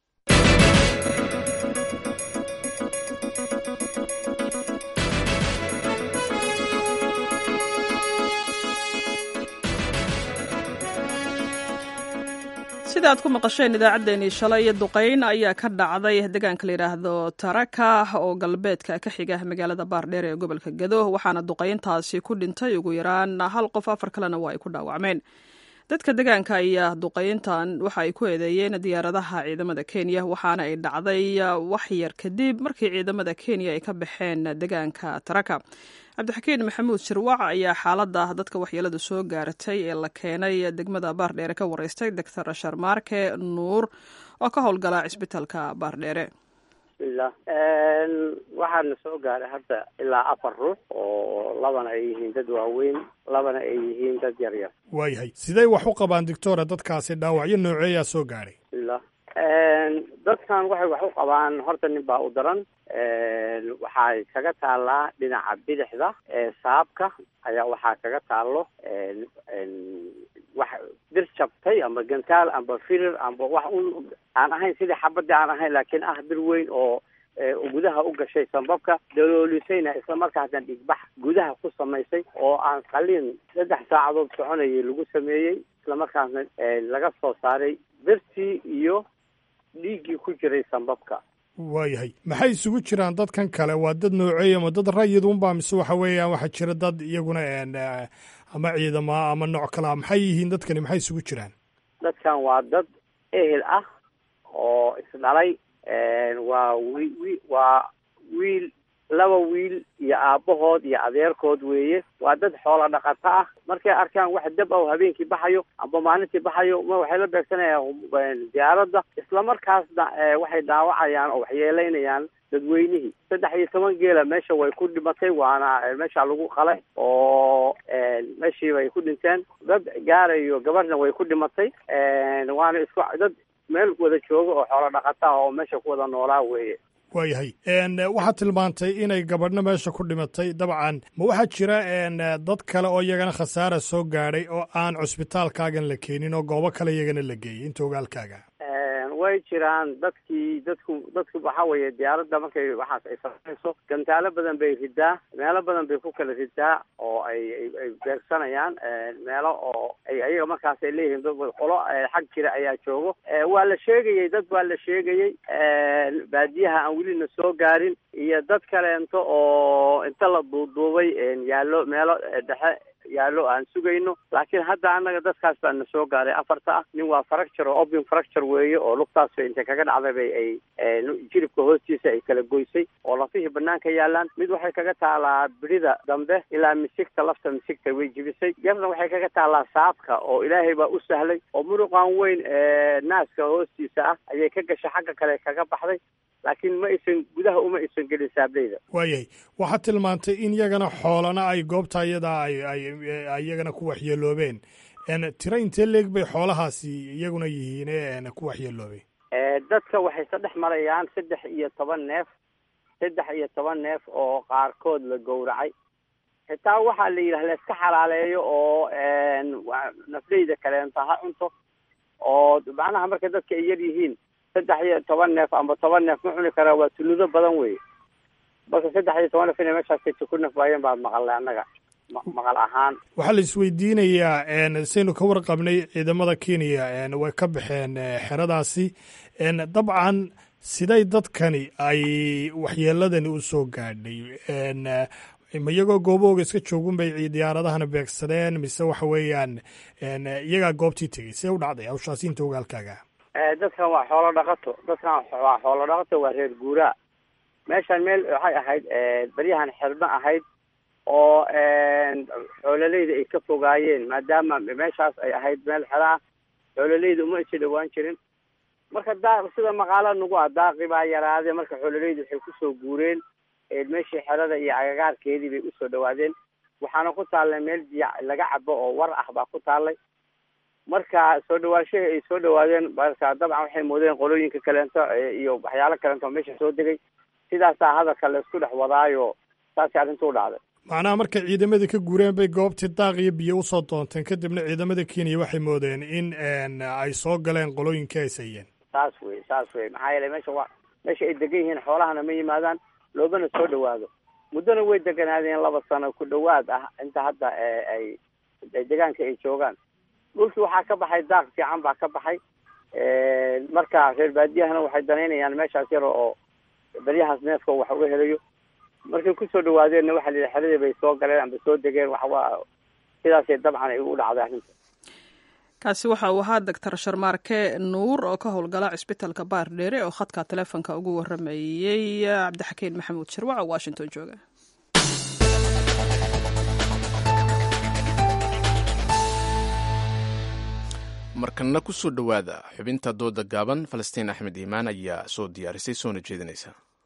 sida aad ku maqasheen idaacaddeenii shalay duqayn ayaa ka dhacday deegaanka la yidhaahdo taraka oo galbeedka ka xiga magaalada baardheer ee gobolka gado waxaana duqayntaasi ku dhintay ugu yaraan hal qof afar kalena waa ay ku dhaawacmeen dadka deegaanka ayaa duqayntan waxa ay ku eedeeyeen diyaaradaha ciidamada kenya waxaana ay dhacday wax yar kadib markii ciidamada kenya ay ka baxeen deegaanka taraka cabdixakiin maxamuud shirwac ayaa xaalada dadka waxyeeladu soo gaaratay ee la keenay degmada baardheere ka wareystay doctor sharmaarke nuur oo ka howlgala cisbitaalka baardheere bismillah waxaana soo gaaray hadda ilaa afar ruux oo labana ay yihiin dad waaweyn labana ay yihiin dad yar yar waayahay sidey wax u qabaan doctora dadkaasi dhaawacyo nooceeyaa soo gaadhay bismillah dadkan waxay wax u qabaan horta nin baa u daran waxay kaga taallaa dhinaca bidixda ee saabka ayaa waxaa kaga taallo wax bir jabtay ama gantaal amba firir amba wax un aan ahayn sidii xabadii aan ahayn laakiin ah bir weyn oo gudaha u gashay sambabka daloolisayna isla markaasna dhigbax gudaha ku samaysay oo aan qaliin saddex saacadood soconayay lagu sameeyey isla markaasna laga soo saaray birtii iyo dhiiggii ku jiray sambabka waayahay maxay isugu jiraan dadkan kale waa dad nooceeya ma dad rayid unbaa mise waxa weeyaan waxaa jira dad iyaguna ama ciidama ama nooc kalea maxay yihiin dadkani maxay isugu jiraan dadkan waa dad ehel ah oo isdhalay waa wi wi waa wiil laba wiil iyo aabbahood iyo adeerkood weeye waa dad xoola dhaqato ah markay arkaan wax dab ah habeenkii baxayo amba maalintii baxayo ma waxay la beegsanayaan diyaaradda islamarkaasna waxay dhaawacayaan oo waxyeelaynayaan dadweynihii saddex iyo toban geela meesha way ku dhimatay waana meesha lagu qalay oo meeshii bay ku dhinteen dad gaarayo gabarhna way ku dhimatay waana isku dad meel wada jooga oo xoola dhaqata ah oo meesha ku wada noolaa weeye waayahay waxaad tilmaantay inay gabadhna meesha ku dhimatay dabcan ma waxaa jira dad kale oo iyagana khasaara soo gaadhay oo aan cusbitaalkaagan la keenin oo goobo kale iyagana la geeyey inta ogaalkaaga way jiraan dadkii dadku dadku waxa weeye diyaaradda markay waxaas ay samayso gantaalo badan bay ridaa meelo badan bay ku kala ridaa oo ay ay beegsanayaan meelo oo ay ayaga markaas ay leeyihiin dad qolo xag jira ayaa joogo waa la sheegayey dad waa la sheegayey baadiyaha aan welina soo gaarin iyo dad kaleento oo inta la duuduubay yaallo meelo dhexe yaallo aan sugayno laakiin hadda annaga dadkaas baa na soo gaaray afarta ah nin waa fracture oo open fracture weeye oo lugtaas intay kaga dhacday bay ay jiribka hoostiisa ay kala goysay oo lafihii banaanka yaalaan mid waxay kaga taalaa birida dambe ilaa misigta lafta misigta way jibisay yarna waxay kaga taalaa saabka oo ilaahay baa u sahlay oo muruqan weyn naaska hoostiisa ah ayay ka gashay xagga kale kaga baxday laakiin ma aysan gudaha uma aysan gelin saableyda waayahay waxaad tilmaantay in iyagana xoolana ay goobta iyadaa ay ay iyagana ku waxyeeloobeen tiro intee leeg bay xoolahaasi iyaguna yihiin ku waxyeeloobay dadka waxay sadhex marayaan saddex iyo toban neef saddex iyo toban neef oo qaarkood la gowracay xitaa waxaa la yidhaha la iska xalaaleeyo oo nafleyda kaleenta ha cunto oo macnaha marka dadka ay yar yihiin saddex iyo toban neef amba toban neef ma cuni karaa waa tuludo badan wey marka saddex iyo toban neef inay meeshaas ku nafwaayeen baad maqalnay annaga maqal ahaan waxaa la isweydiinayaa saynu ka warqabnay ciidamada kenya way ka baxeen xeradaasi dabcan siday dadkani ay waxyeeladani u soo gaadhay ma iyagoo goobahooga iska joogun bay diyaaradahana beegsadeen mise waxa weeyaan iyagaa goobtii tegey see u dhacday hawshaasi inta ogaalkaaga dadkan waa xoolo dhaqato dadkan waa xoolo dhaqato waa reer guuraa meeshan meel waxay ahayd beryahan xirma ahayd oo xoololeyda ay ka fogaayeen maadaama meeshaas ay ahayd meel xero ah xoololeyda uma aysa dhawaan jirin marka daa sida maqaala nagu ah daaqi baa yaraade marka xoololeyda waxay kusoo guureen meeshii xerada iyo agagaarkeedii bay usoo dhawaadeen waxaana ku taallay meel biyo laga cabo oo war ah baa ku taallay marka soo dhawaashahii ay soo dhawaadeen marka dabcan waxay moodeen qolooyinka kaleento iyo waxyaalo kaleento oo meesha soo degay sidaasaa hadalka la isku dhex wadaayo saasay arrinta u dhacday macnaha markay ciidamadii ka guureen bay goobtii daaq iyo biyo usoo doonteen kadibna ciidamada kenya waxay moodeen in ay soo galeen qolooyinkii ay sayeen saas wey saas wey maxaa yeelay meesha wa meesha ay degan yihiin xoolahana ma yimaadaan loobana soo dhawaado muddona way deganaadeen laba sano ku dhawaad ah inta hadda ay deegaanka ay joogaan dhulkii waxaa ka baxay daaq fiican baa ka baxay marka reer baadiyahana waxay danaynayaan meeshaas yar oo beryahaas neefka wax uga helayo markay kusoo dhawaadeenna waxaa la yidhi xeradii bay soo galeen amba soo degeen waxwaa sidaasay dabcan ay u dhacday arrinta kaasi waxa uu ahaa doctor sharmaarke nuur oo ka howlgala cisbitaalka baardheere oo khadka taleefonka ugu waramayey cabdixakiin maxamuud shirwac oo washington jooga markana ku soo dhowaada xubinta dooda gaaban falastiin axmed iimaan ayaa soo diyaarisay soona jeedinaysa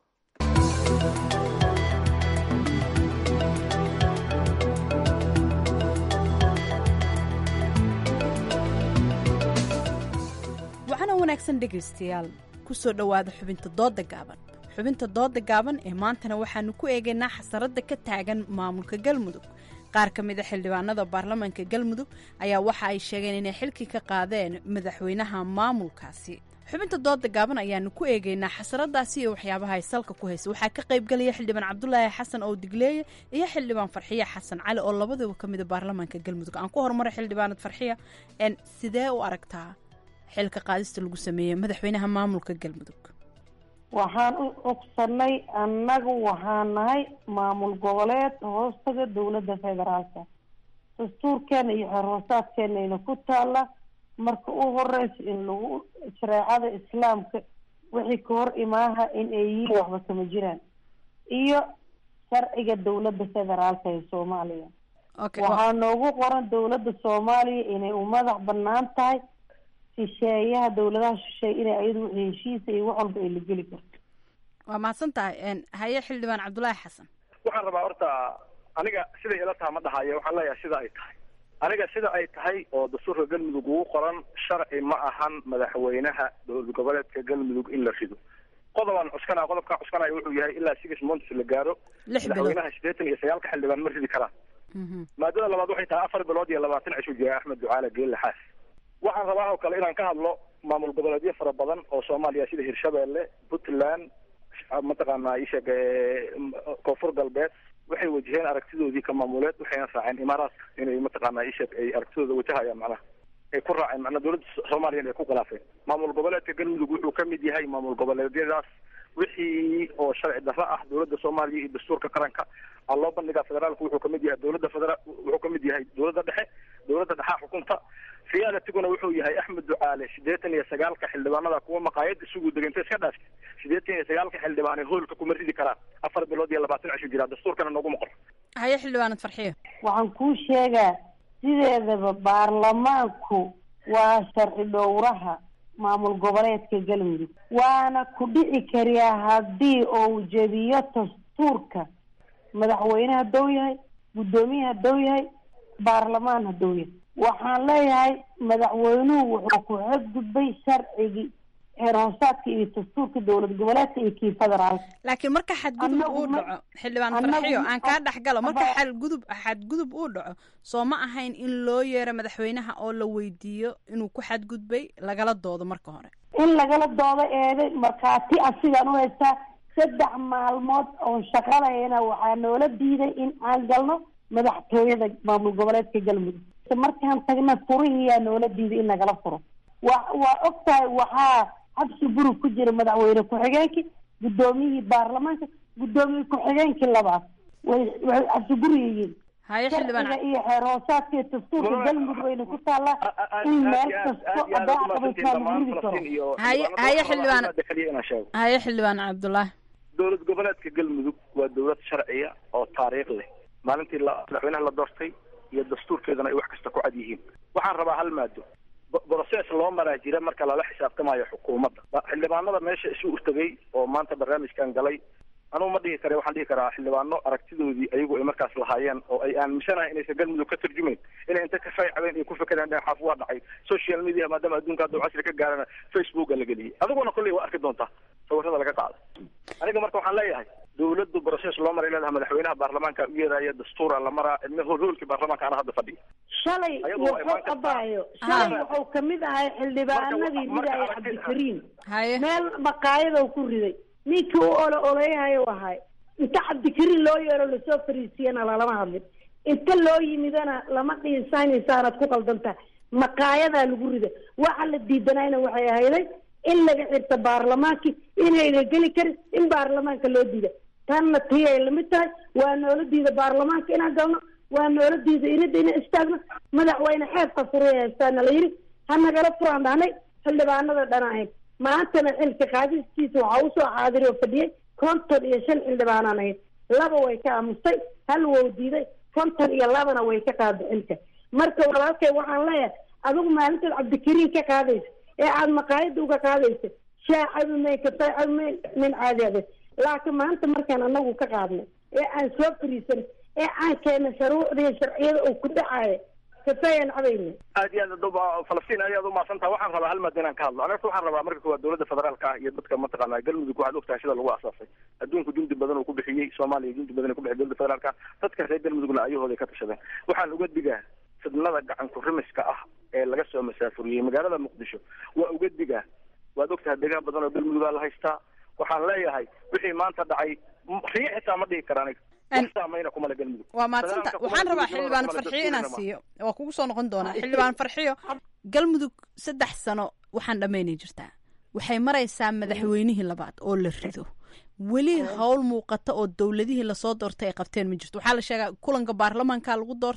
waxaana wanaagsan dhegaystayaal ku soo dhowaada xubinta dooda gaaban xubinta dooda gaaban ee maantana waxaanu ku eegaynaa xasaradda ka taagan maamulka galmudug qaar ka mid a xildhibaanada baarlamaanka galmudug ayaa waxa ay sheegeen inay xilkii ka qaadeen madaxweynaha maamulkaasi xubinta dooda gaaban ayaanu ku eegaynaa xasaradaasi iyo waxyaabaha ay salka ku haysa waxaa ka qaybgelaya xildhibaan cabdulaahi xasan oo digleeye iyo xildhibaan farxiya xasan cali oo labadaba ka mida baarlamaanka galmudug aan ku horumaray xildhibaanad farxiya sidee u aragtaa xilka qaadista lagu sameeyey madaxweynaha maamulka galmudug waxaan u codsanay annagu waxaan nahay maamul goboleed hoostaga dowladda federaalka dastuurkeena iyo xorhoosaadkeenayna ku taalla marka u horeysa in lagu shareecada islaamka wixii ka hor imaaha in ay yihiin waxba kama jiraan iyo sharciga dowladda federaalka ee soomaaliya waxaa noogu qoran dowladda soomaaliya inay u madax banaan tahay shisheeyaha dowladaha shisheeye inay ayadu wixii heshiisa iyo wax walba ay la geli karto waa mahadsan tahay haye xildhibaan cabdulaahi xasan waxaan rabaa horta aniga siday ila taha ma dhahayo waxaan leeyahay sida ay tahay aniga sida ay tahay oo dastuurka galmudug ugu qoran sharci ma ahan madaxweynaha dowlad goboleedka galmudug in la rido qodobaan cuskanaa qodobkaa cuskanaya wuxuu yahay ilaa six months la gaaro madaxweynaha sideetan iyo sagaalka xildhibaan ma ridi karaan maadada labaad waxay tahay afar bilood iyo labaatan cishu jira axmed ducaale geelle xaas waxaan rabaa oo kale inaan ka hadlo maamul goboleedyo fara badan oo soomaaliya sida hirshabeelle puntland mataqaanaa isheeg koonfur galbeed waxay wajaheen aragtidoodii ka maamuleed waxayna raaceen imaaraadka inay mataqaanaa isheeg ay aragtidooda wajahayaan macnaha ay ku raaceen macnaa dowladda soomaaliya ay ku khilaafeen maamul goboleedka galmudug wuxuu ka mid yahay maamul goboleedyadaas wixii oo sharci darro ah dowladda soomaaliya iyo dastuurka qaranka aa loo bandhigaa federaalku wuxuu kamid yahay dowladda federaal wuxuu kamid yahay dowladda dhexe dowladda dhexaa xukunta khiyaanatiguna wuxuu yahay axmed ducaale sideetan iyo sagaalka xildhibaanada kuwa maqaayad isugu deganta iska dhaaftay sideetan iyo sagaalka xildhibaan ee hoolka kuma ridi karaan afar bilood iyo labaatan cishu jiraa dastuurkana nooguma qor haye xildhibaanad farxiyo waxaan kuu sheegaa sideedaba baarlamaanku waa sharci dhowraha maamul goboleedka galmudug waana ku dhici kariyaa haddii uu jebiyo dastuurka madaxweyne hadduu yahay guddoomiye hadduu yahay baarlamaan hadduu yahay waxaan leeyahay madaxweynuhu wuxuu ku xadgudbay sharcigii heer hoosaadka iyo dastuurka dowlad goboleedka iyo kii federaalka laakiin marka xadgudub uu dhaco xildhibaan farxiyo aan kaa dhex galo marka xadgudub xadgudub uu dhaco soo ma ahayn in loo yeero madaxweynaha oo la weydiiyo inuu ku xadgudbay lagala doodo marka hore in lagala doodo eeday markhaati ah sidaan u haystaa saddex maalmood oon shaqadayna waxaa noola diiday in aan galno madaxtooyada maamul goboleedka galmudug markaan tagna furihiyaa noola diiday in nagala furo wa waa og tahay waxaa xabsi burug ku jira madaxweyne ku-xigeenkii guddoomiyihii baarlamaanka guddoomiye ku-xigeenkii labaad way waxay xabsi buri yihiin haye xildhibaan iyo xeer hoosaadka iyo dastuurka galmudug wayna ku taallaa in meel kasto adaa qabaysaa lagu ridi karo haye haye xildhibaan haye xildhibaan cabdulaahi dowlad goboleedka galmudug waa dowlad sharciya oo taariikh leh maalintii la madaxweynaha la doortay iyo dastuurkeedana ay wax kasta ku cad yihiin waxaan rabaa hal maado broces loo maraa jira marka lala xisaabtamayo xukuumadda xildhibaanada meesha isu urtagay oo maanta barnaamijkan galay anugu ma dhihi kare waxaan dhihi karaa xildhibaano aragtidoodii ayagu ay markaas lahaayeen oo ay aaminsanahay inaysan galmudug ka tarjumayn inay inta ka faaycabeen ay ku fekereen dheen xaaf waa dhacay social media maadaama adduunka hadda casri ka gaarana facebooka la geliyay adiguna kolley waa arki doontaa sawirada laga qaada aniga marka waxaan leeyahay dowladdu broces loo maray leedahay madaxweynaha baarlamaanka u yeeraya dastuura la maraa hoolkii baarlamaanka ana hadda fadhiya shalay wuxuu qabaayo shalay wuxuu kamid ahay xildhibaanadii ridaya cabdikariim meel maqaayadow ku riday ninkii u olo oleyahayo ahay inta cabdikariim loo yeero lasoo fariisiyana lalama hadlin inta loo yimidana lama dhiinsaynaysaanad ku qaldantaha maqaayadaa lagu rida waxa la diidanayna waxay ahayday in laga xirta baarlamaankii inayna geli karin in baarlamaanka loo diida tanna tii ay lamid tahay waa noola diida baarlamaanka inaan galno waa noola diida inada inaan istaagno madaxweyne xeebka furaya haystaana la yidhi ha nagala furaan dhahnay xildhibaanada dhana ahayd maantana xilka qaadistiisa waxaa usoo xaadiri oo fadhiyay konton iyo shan xildhibaanaan ahayd laba way ka aamustay hal wow diiday konton iyo labana way ka qaada xilka marka walaalkay waxaan leeyahay adigu maalintaad cabdikariin ka qaadaysa ee aada maqaayada uga qaadaysa shaa cabimayn kafay cabimayn min caadi adeed laakiin maanta markaan anagu ka qaadnay ee aan soo fariisan ee aan keena shuruucdiiyo sharciyada uu ku dhacayo kafayaan cabayna aad iyo aad duba falastiin aad aad umahadsantaha waxaan rabaa hal maad inaan ka hadlo aniga waxaan rabaa marka koowaad dowladda federaalka ah iyo dadka mataqaanaa galmudug waxaad ogtahay sida lagu asaasay adduunku jundi badan uu ku bixiyey soomaaliya jundi badan ay ku bixiyay dowladda federaalka dadka reer galmudugna ayahooday ka tashadeen waxaan uga digaa fidnada gacan ku-rimiska ah ee laga soo masaafuriyey magaalada muqdisho waa uga digaa waad ogtahay deegaan badan oo galmudugaa la haystaa waxaan leeyahay wixii maanta dhacay riyo xitaa ma dhihi kara aniga saameyna kumale galmudug waa maadsanta waxaan rabaa xildhibaan farxiyo inaan siiyo waa kugu soo noqon doonaa xildhibaan farxiyo galmudug saddex sano waxaan dhammaynay jirtaa waxay maraysaa madaxweynihii labaad oo la rido weli howl muuqata oo dowladihii lasoo doortay ay qabteen ma jirto waxaa la sheegaa kulanka baarlamaanka lagu doortaa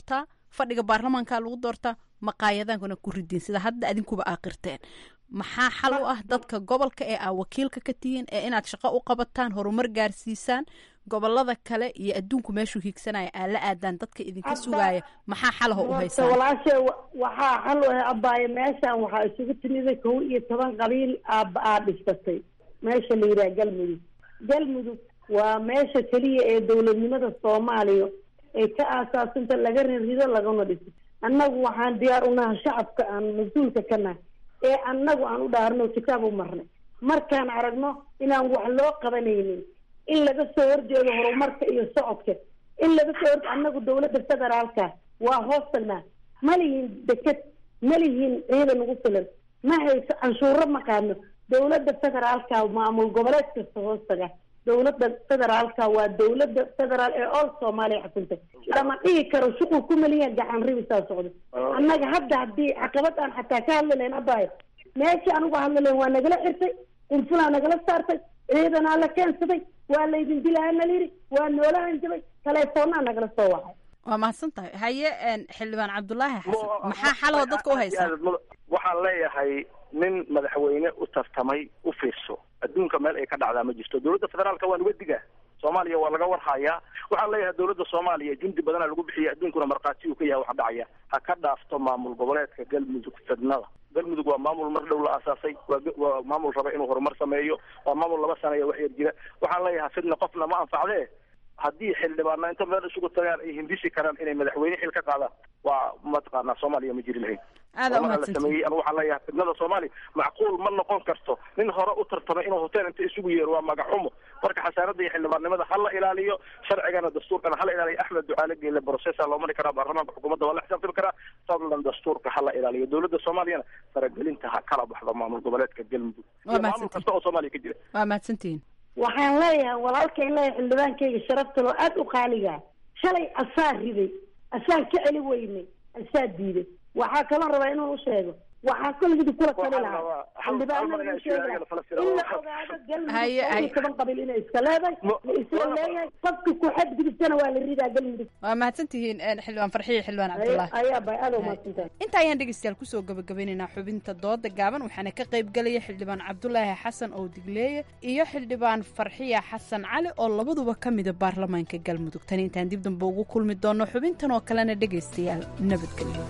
fadhiga baarlamaanka lagu doortaa maqaayadankana ku ridiin sida hadda adinkuba aaqirteen maxaa xal u ah dadka gobolka ee aa wakiilka ka tihiin ee inaad shaqo u qabataan horumar gaarsiisaan gobolada kale iyo adduunku meeshuu hiigsanaya aa la aadaan dadka idinka sugaaya maxaa xalaho u haysaan walaashe waxaa xal u ah abaaye meeshan waxaa isugu timiday kow iyo toban qabiil aaba aa dhisatay meesha la yidhaha galmudug galmudug waa meesha keliya ee dowladnimada soomaaliya ay ka aasaasinta laga rirido lagana dhiso annagu waxaan diyaar unaha shacabka aan mas-uulka ka nahay ee annagu aan u dhaarno kitaab u marnay markaan aragno inaan wax loo qabanaynin in laga soo horjeedo horumarka iyo socodka in laga soo hor annagu dawladda federaalka waa hoos tagnaa ma lihin deked ma lihin ciidan ugu filan ma hayso canshuuro ma qaadno dawladda federaalka maamul goboleed kasta hoos taga dawladda federaalka waa dawladda federaal ee all soomaaliya xukunta lama dhihi karo shuqul ku maliyan gacan ribisaa socdo annaga hadda haddii caqabad aan xataa ka hadli lahayn abaayo meeshii anugu hadli lahayn waa nagala xirtay qunfulaa nagala saartay ciidanaa la keensaday waa laydin dilaa na layidhi waa noola hanjabay teleefoonaa nagala soo wacay waa mahadsan tahay haye xildhibaan cabdulaahi xasan maxaa xaloo dadka u haysaa waxaan leeyahay nin madaxweyne u tartamay u fiirso adduunka meel ay ka dhacdaa ma jirto dowladda federaalka waan uga digaa soomaaliya waa laga warhayaa waxaan leeyahay dowladda soomaaliya jundi badana lagu bixiya adduunkuna markhaati uu ka yahay waxa dhacaya ha ka dhaafto maamul goboleedka galmudug fidnada galmudug waa maamul mar dhow la aasaasay waa waa maamul raba inuu horumar sameeyo waa maamul laba sanaya wax yar jira waxaan leeyahay fidna qofna ma anfacdee haddii xildhibaana inta meel isugu tagaan ay hindisi karaan inay madaxweyne xil ka qaadaan waa mataqaanaa soomaaliya ma jiri lahayn aada la sameeyey anigu waxaan leeyahay fidnada soomaaliya macquul ma noqon karto nin hore u tartamay inuu hotel inta isugu yeero waa magaxumo marka xasaanada iyo xildhibaannimada ha la ilaaliyo sharcigana dastuurkana ha la ilaaliyo axmed ducaale geele processa loo mari karaa baarlamaanka xukuumadda waa la xisaabtami karaa fadlan dastuurka ha la ilaaliyo dowladda soomaaliyana faragelinta ha kala baxdo maamul goboleedka galmudug iyo maamul kasta oo soomaaliya ka jira waa mahadsantihiin waxaan leeyahay walaalka in leeyahay xildhibaankayga sharafta loo aada u qaaligaa shalay asaa riday asaan ka celi weynay asaa diiday waxaa kaloo rabaa inuu u sheego waxaa kolgidi kula tali lahaa xildhibaanada u sheegi lahaa in la ogaado galmudug toban qabiil inay iska leedahay la isla leeyahay qofka ku xadgudubtana waa la ridaa galmudug waa mahadsantihiin xildhibaan farxiyo xildhibaan cabdullaahi ayaa bay aada umahadsantahay inta ayaan dhegeystayaal kusoo gabagabeynaynaa xubinta dooda gaaban waxaana ka qayb galaya xildhibaan cabdulaahi xasan oo digleeye iyo xildhibaan farxiya xasan cali oo labaduba ka mida baarlamaanka galmudug tani intaan dib dambe ugu kulmi doono xubintan oo kalena dhegeystayaal nabadgelyo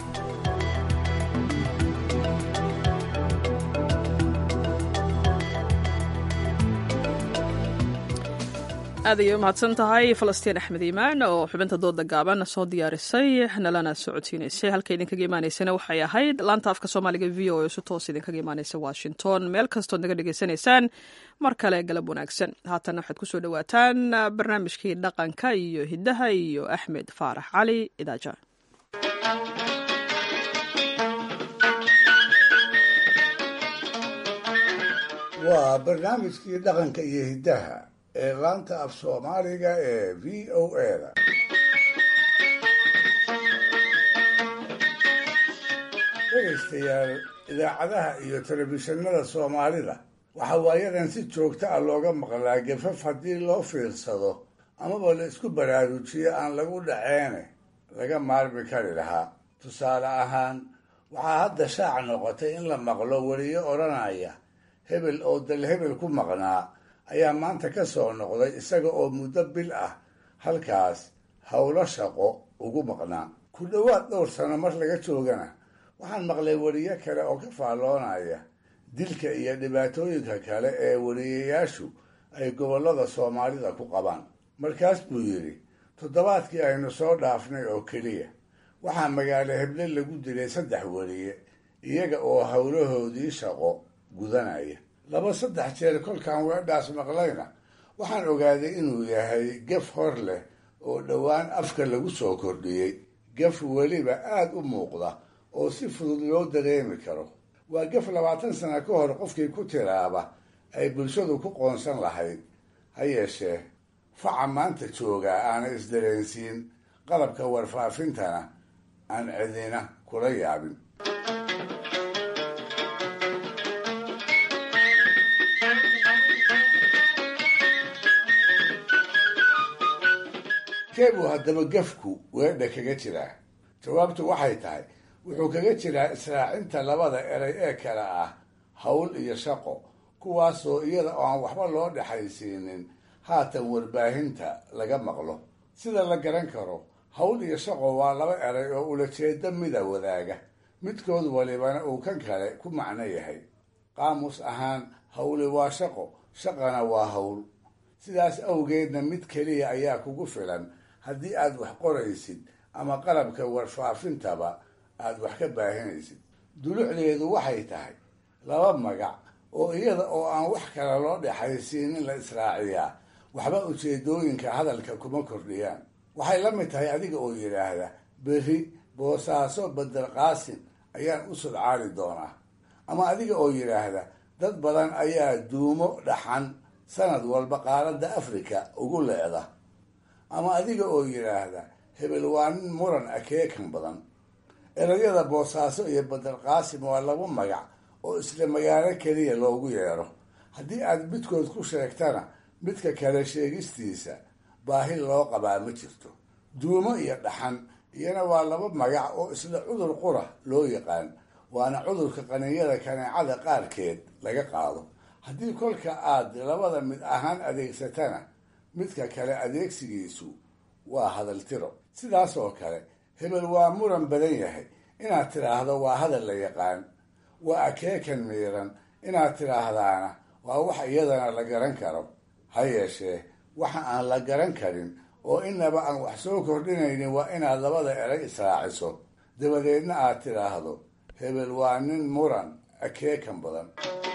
aad ayay u mahadsan tahay falastiin axmed iimaan oo xubinta dooda gaaban soo diyaarisay nalana socodsiinaysay halka idinkaga imaanaysana waxay ahayd laanta afka soomaaliga v o e si toos idinkaga imaanaysa washington meel kastood naga dhegaysanaysaan mar kale galab wanaagsan haatan waxaad kusoo dhowaataan barnaamijkii dhaqanka iyo hiddaha iyo axmed faarax cali idaaja waa barnaamijkii dhaqanka iyo hiddaha ee laanta af soomaaliga ee v o a-da dhegaystayaal idaacadaha iyo telefishinada soomaalida waxaa waayadan si joogta ah looga maqlaa gafaf haddii loo fiirsado amaba la isku baraarujiyo aan lagu dhaceene laga maarmi kari lahaa tusaale ahaan waxaa hadda shaac noqotay in la maqlo weliyo odhanaya hebel oo dal hebel ku maqnaa ayaa maanta ka soo noqday isaga oo muddo bil ah halkaas howlo shaqo ugu maqnaa ku dhowaad dhowr sano mar laga joogana waxaan maqlay weriye kale oo ka faalloonaya dilka iyo dhibaatooyinka kale ee weriyayaashu ay gobollada soomaalida ku qabaan markaas buu yidhi toddobaadkii aynu soo dhaafnay oo keliya waxaa magaalo heble lagu dilay saddex weriye iyaga oo howlahoodii shaqo gudanaya laba saddex jeer kolkaan weedhaas maqlayna waxaan ogaaday inuu yahay gef hor leh oo dhowaan afka lagu soo kordhiyey gef weliba aada u muuqda oo si fudud loo dareemi karo waa gef labaatan sana ka hor qofkii ku tiraaba ay bulshadu ku qoonsan lahayd ha yeeshee faca maanta joogaa aanay isdareensiin qalabka warfaafintana aan cidina kula yaabin keebuu haddaba gefku weedha kaga jiraa jawaabtu waxay tahay wuxuu kaga jiraa israacinta labada eray ee kale ah hawl iyo shaqo kuwaasoo iyada oo aan waxba loo dhexaysiinin haatan warbaahinta laga maqlo sida la garan karo hawl iyo shaqo waa laba eray oo ulajeedo mida wadaaga midkood walibana uu kan kale ku macno yahay qaamus ahaan hawli waa shaqo shaqana waa hawl sidaas awgeedna mid keliya ayaa kugu filan haddii aad wax qoraysid ama qalabka warfaafintaba aad wax ka baahinaysid dulucdeedu waxay tahay laba magac oo iyada oo aan wax kale loo dhexaysiinin la israaciyaa waxba ujeedooyinka hadalka kuma kordhiyaan waxay la mid tahay adiga oo yidhaahda berri boosaaso badel qaasin ayaan u sudcaali doonaa ama adiga oo yidhaahda dad badan ayaa duumo dhaxan sanad walba qaaradda afrika ugu leeda ama adiga oo yidhaahda hebel waa nin muran akeekan badan erayada boosaaso iyo badel qaasim waa laba magac oo isla magaalo keliya loogu yeedho haddii aad midkood ku sheegtana midka kale sheegistiisa baahi loo qabaa ma jirto duumo iyo dhaxan iyana waa laba magac oo isla cudur qura loo yaqaan waana cudurka qaninyada kaneecada qaarkeed laga qaado haddii kolka aad labada mid ahaan adeegsatana midka kale adeegsigiisu waa hadaltiro sidaas oo kale hebel waa muran badan yahay inaad tidhaahdo waa hadal la yaqaan waa akeekan miiran inaad tidhaahdaana waa wax iyadana la garan karo ha yeeshee waxa aan la garan karin oo inaba aan wax soo kordhinaynin waa inaad labada eray israaciso dabadeedna aad tidhaahdo hebel waa nin muran akeekan badan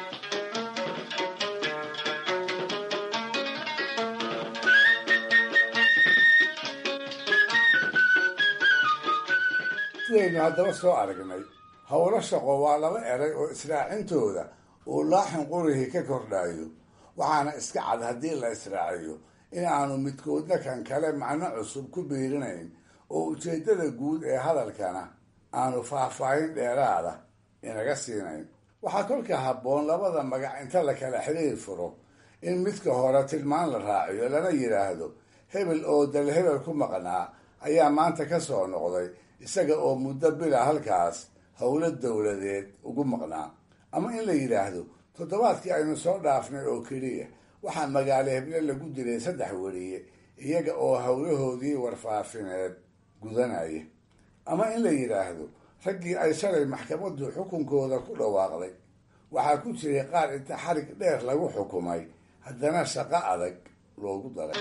sidaynu haddaba soo aragnay howlo shaqo waa laba eray oo israacintooda uu laaxin qurihii ka kordhayo waxaana iska cad haddii la israaciyo in aanu midkoodna kan kale macno cusub ku biirinayn oo ujeeddada guud ee hadalkana aanu faahfaahin dheeraada inaga siinayn waxaa kolka habboon labada magac inta la kala xiriir furo in midka hore tilmaan la raaciyo lana yidhaahdo hebel oo dal hebel ku maqnaa ayaa maanta ka soo noqday isaga oo muddo bila halkaas howlo dowladeed ugu maqnaa ama in la yidhaahdo toddobaadkii aynu soo dhaafnay oo keliya waxaa magaalo heble lagu dilay saddex weriye iyaga oo howlahoodii warfaafineed gudanaya ama in la yidhaahdo raggii ay shalay maxkamaddu xukunkooda ku dhawaaqday waxaa ku jiray qaar inta xarig dheer lagu xukumay haddana shaqo adag loogu daray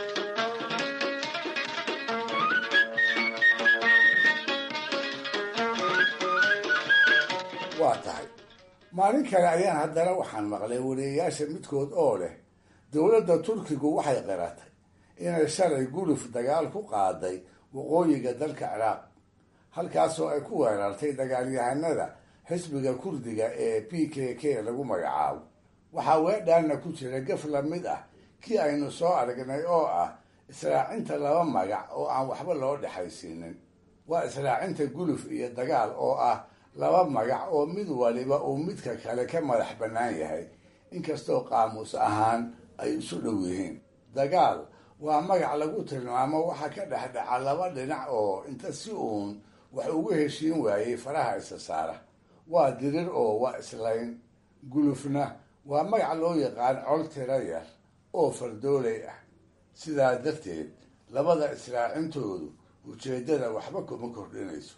waa tahay maalin kale ayaan haddana waxaan maqlay wariyayaasha midkood oo leh dowladda turkigu waxay qiratay inay shalay guluf dagaal ku qaaday waqooyiga dalka ciraaq halkaasoo ay ku weerartay dagaalyahanada xisbiga kurdiga ee p k k lagu magacaabo waxaa weedhaanna ku jira gaf la mid ah kii aynu soo aragnay oo ah israacinta laba magac oo aan waxba loo dhexaysiinin waa israacinta guluf iyo dagaal oo ah laba magac oo mid waliba uu midka kale ka madax bannaan yahay inkastoo qaamuus ahaan ay isu dhow yihiin dagaal waa magac lagu tilmaamo waxa ka dhexdhaca laba dhinac oo inta si uun wax ugu heshiin waayey faraha isa saara waa dirir oo waa islayn gulufna waa magac loo yaqaan col tiro yar oo fardoolay ah sidaa darteed labada israacintoodu ujeeddada waxba kuma kordhinayso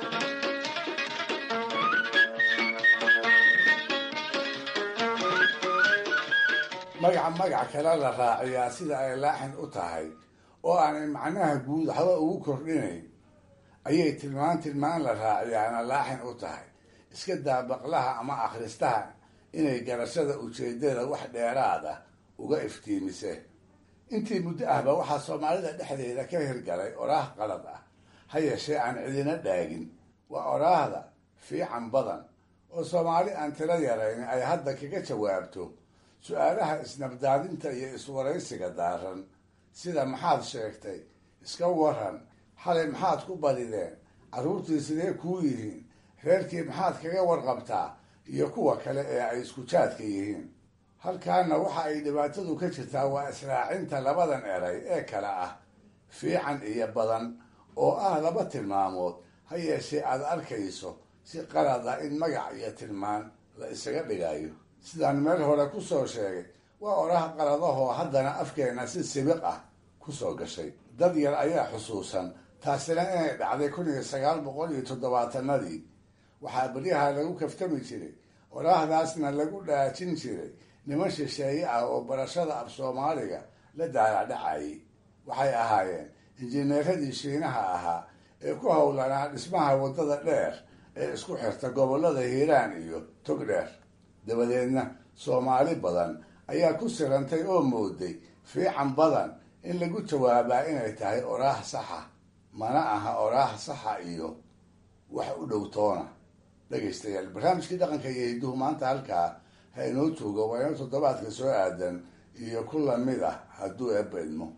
magaca magac kale la raaciyaa sida ay laaxin u tahay oo aanay macnaha guud waxba ugu kordhinayn ayay tilmaan tilmaan la raaciyaana laaxin u tahay iska daa baqlaha ama akhristaha inay garashada ujeeddada wax dheeraad ah uga iftiimise intii muddo ahba waxaa soomaalida dhexdeeda ka hirgalay oraah qalad ah ha yeeshee aan cidina dhaagin waa oraahda fiican badan oo soomaali aan tiro yarayn ay hadda kaga jawaabto su-aalaha isnabdaadinta iyo iswaraysiga daaran sida maxaad sheegtay iska waran xalay maxaad ku badideen carruurtii sidee kuu yihiin reerkii maxaad kaga warqabtaa iyo kuwa kale ee ay isku jaadka yihiin halkaana waxa ay dhibaatadu ka jirtaa waa israacinta labadan eray ee kale ah fiican iyo badan oo ah laba tilmaamood ha yeeshee aad arkayso si qalad ah in magac iyo tilmaan la isaga dhigayo sidaan meel hore ku soo sheegay waa oraha qaladahoo haddana afkeenna si sibiq ah ku soo gashay dad yar ayaa xusuusan taasina inay dhacday kun iyo sagaal boqol iyo toddobaatanadii waxaa beryaha lagu kaftami jiray oraahdaasna lagu dhaajin jiray niman shisheeye ah oo barashada af soomaaliga la daalacdhacayay waxay ahaayeen injineeradii shiinaha ahaa ee ku howlanaa dhismaha waddada dheer ee isku xirta gobollada hiiraan iyo togdheer dabadeedna soomaali badan ayaa ku sirantay oo mooday fiican badan in lagu jawaabaa inay tahay oraah saxa mana aha oraah saxa iyo wax u dhow toona dhegaystayaal barnaamijkii dhaqanka iyo hidduhu maanta halkaa ha inoo joogo waa inoo toddobaadka soo aadan iyo ku lamid ah hadduu eebba idmo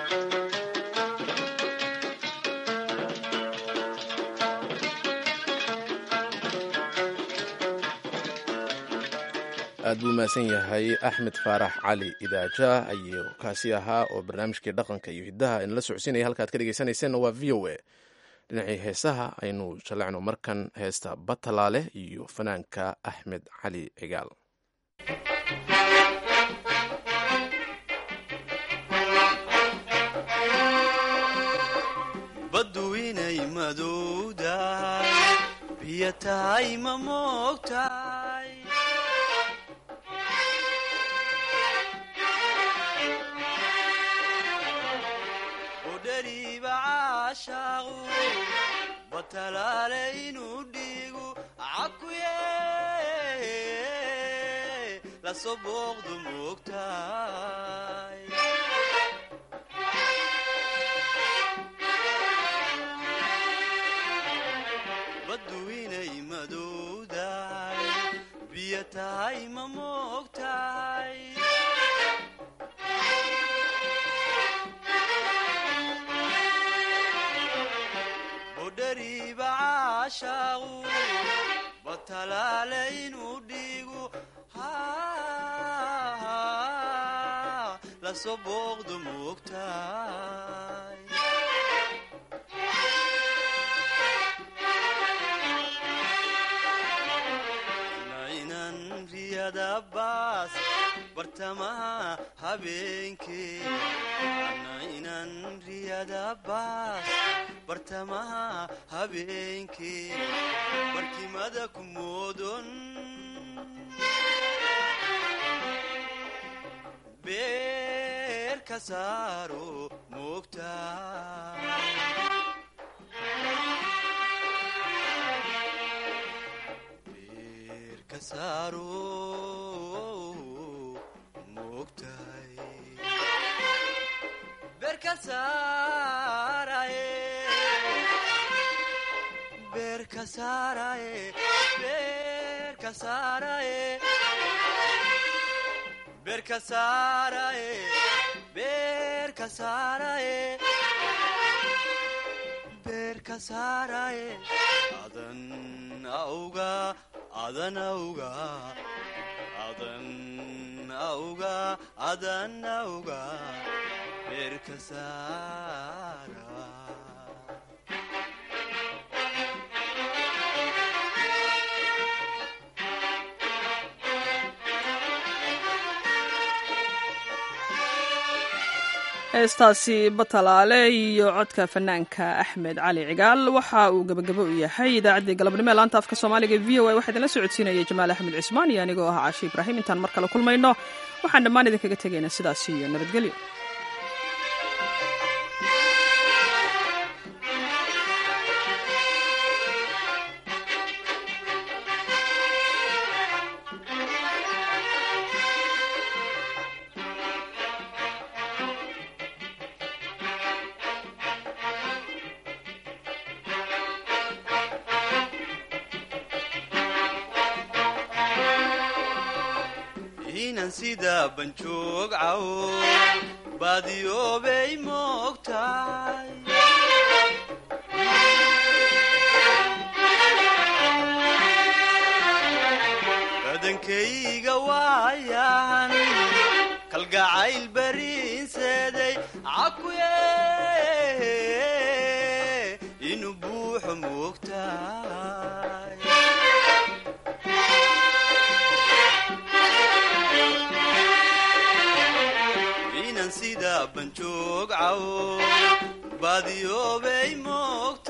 aad buu mahadsan yahay axmed faarax cali idaaja ayuu kaasi ahaa oo barnaamijkii dhaqanka iyo hiddaha inala socodsiinaya halkaad ka dhegeysanayseena waa v o a dhinacii heesaha aynu jallecno markan heesta batalaale iyo fanaanka axmed cali cigaal baddu inay madowdahay biyo tahay ma moogtahay udhariiba caashaaqu batalaale inuu dhiigu cakuye lasoo booqdu moogtahay baddu inay madowdahay biyo tahay ma moogtahay budhariiba caashaaqu batalaale inuu dhiigu lasoo booqdu moogtahay baas bartamaha habeenkee ana inan riyada baas bartamaha habeenkee barkimada ku moodon beer ka saaro moogta adan auga adan auga adan auga adan auga beerka saara heestaasi batalaale iyo codka fanaanka axmed cali cigaal waxa uu gebagabo u yahay idaacaddii galabnimo ee laanta afka soomaaliga v o a waxaa idinla socodsiinaya jamaal axmed cismaan iyo anigoo ah caashi ibraahim intaan mar kale kulmayno waxaan dhammaan idinkaga tegaynaa sidaas iyo nabadgelyo inan sida banjoog cawo baadiyoobay moogtahay badankayga waayan kalgacayl bariinseeday cakuye inuu buuxo moogta sida banjoog cawo baadiyoobay moogta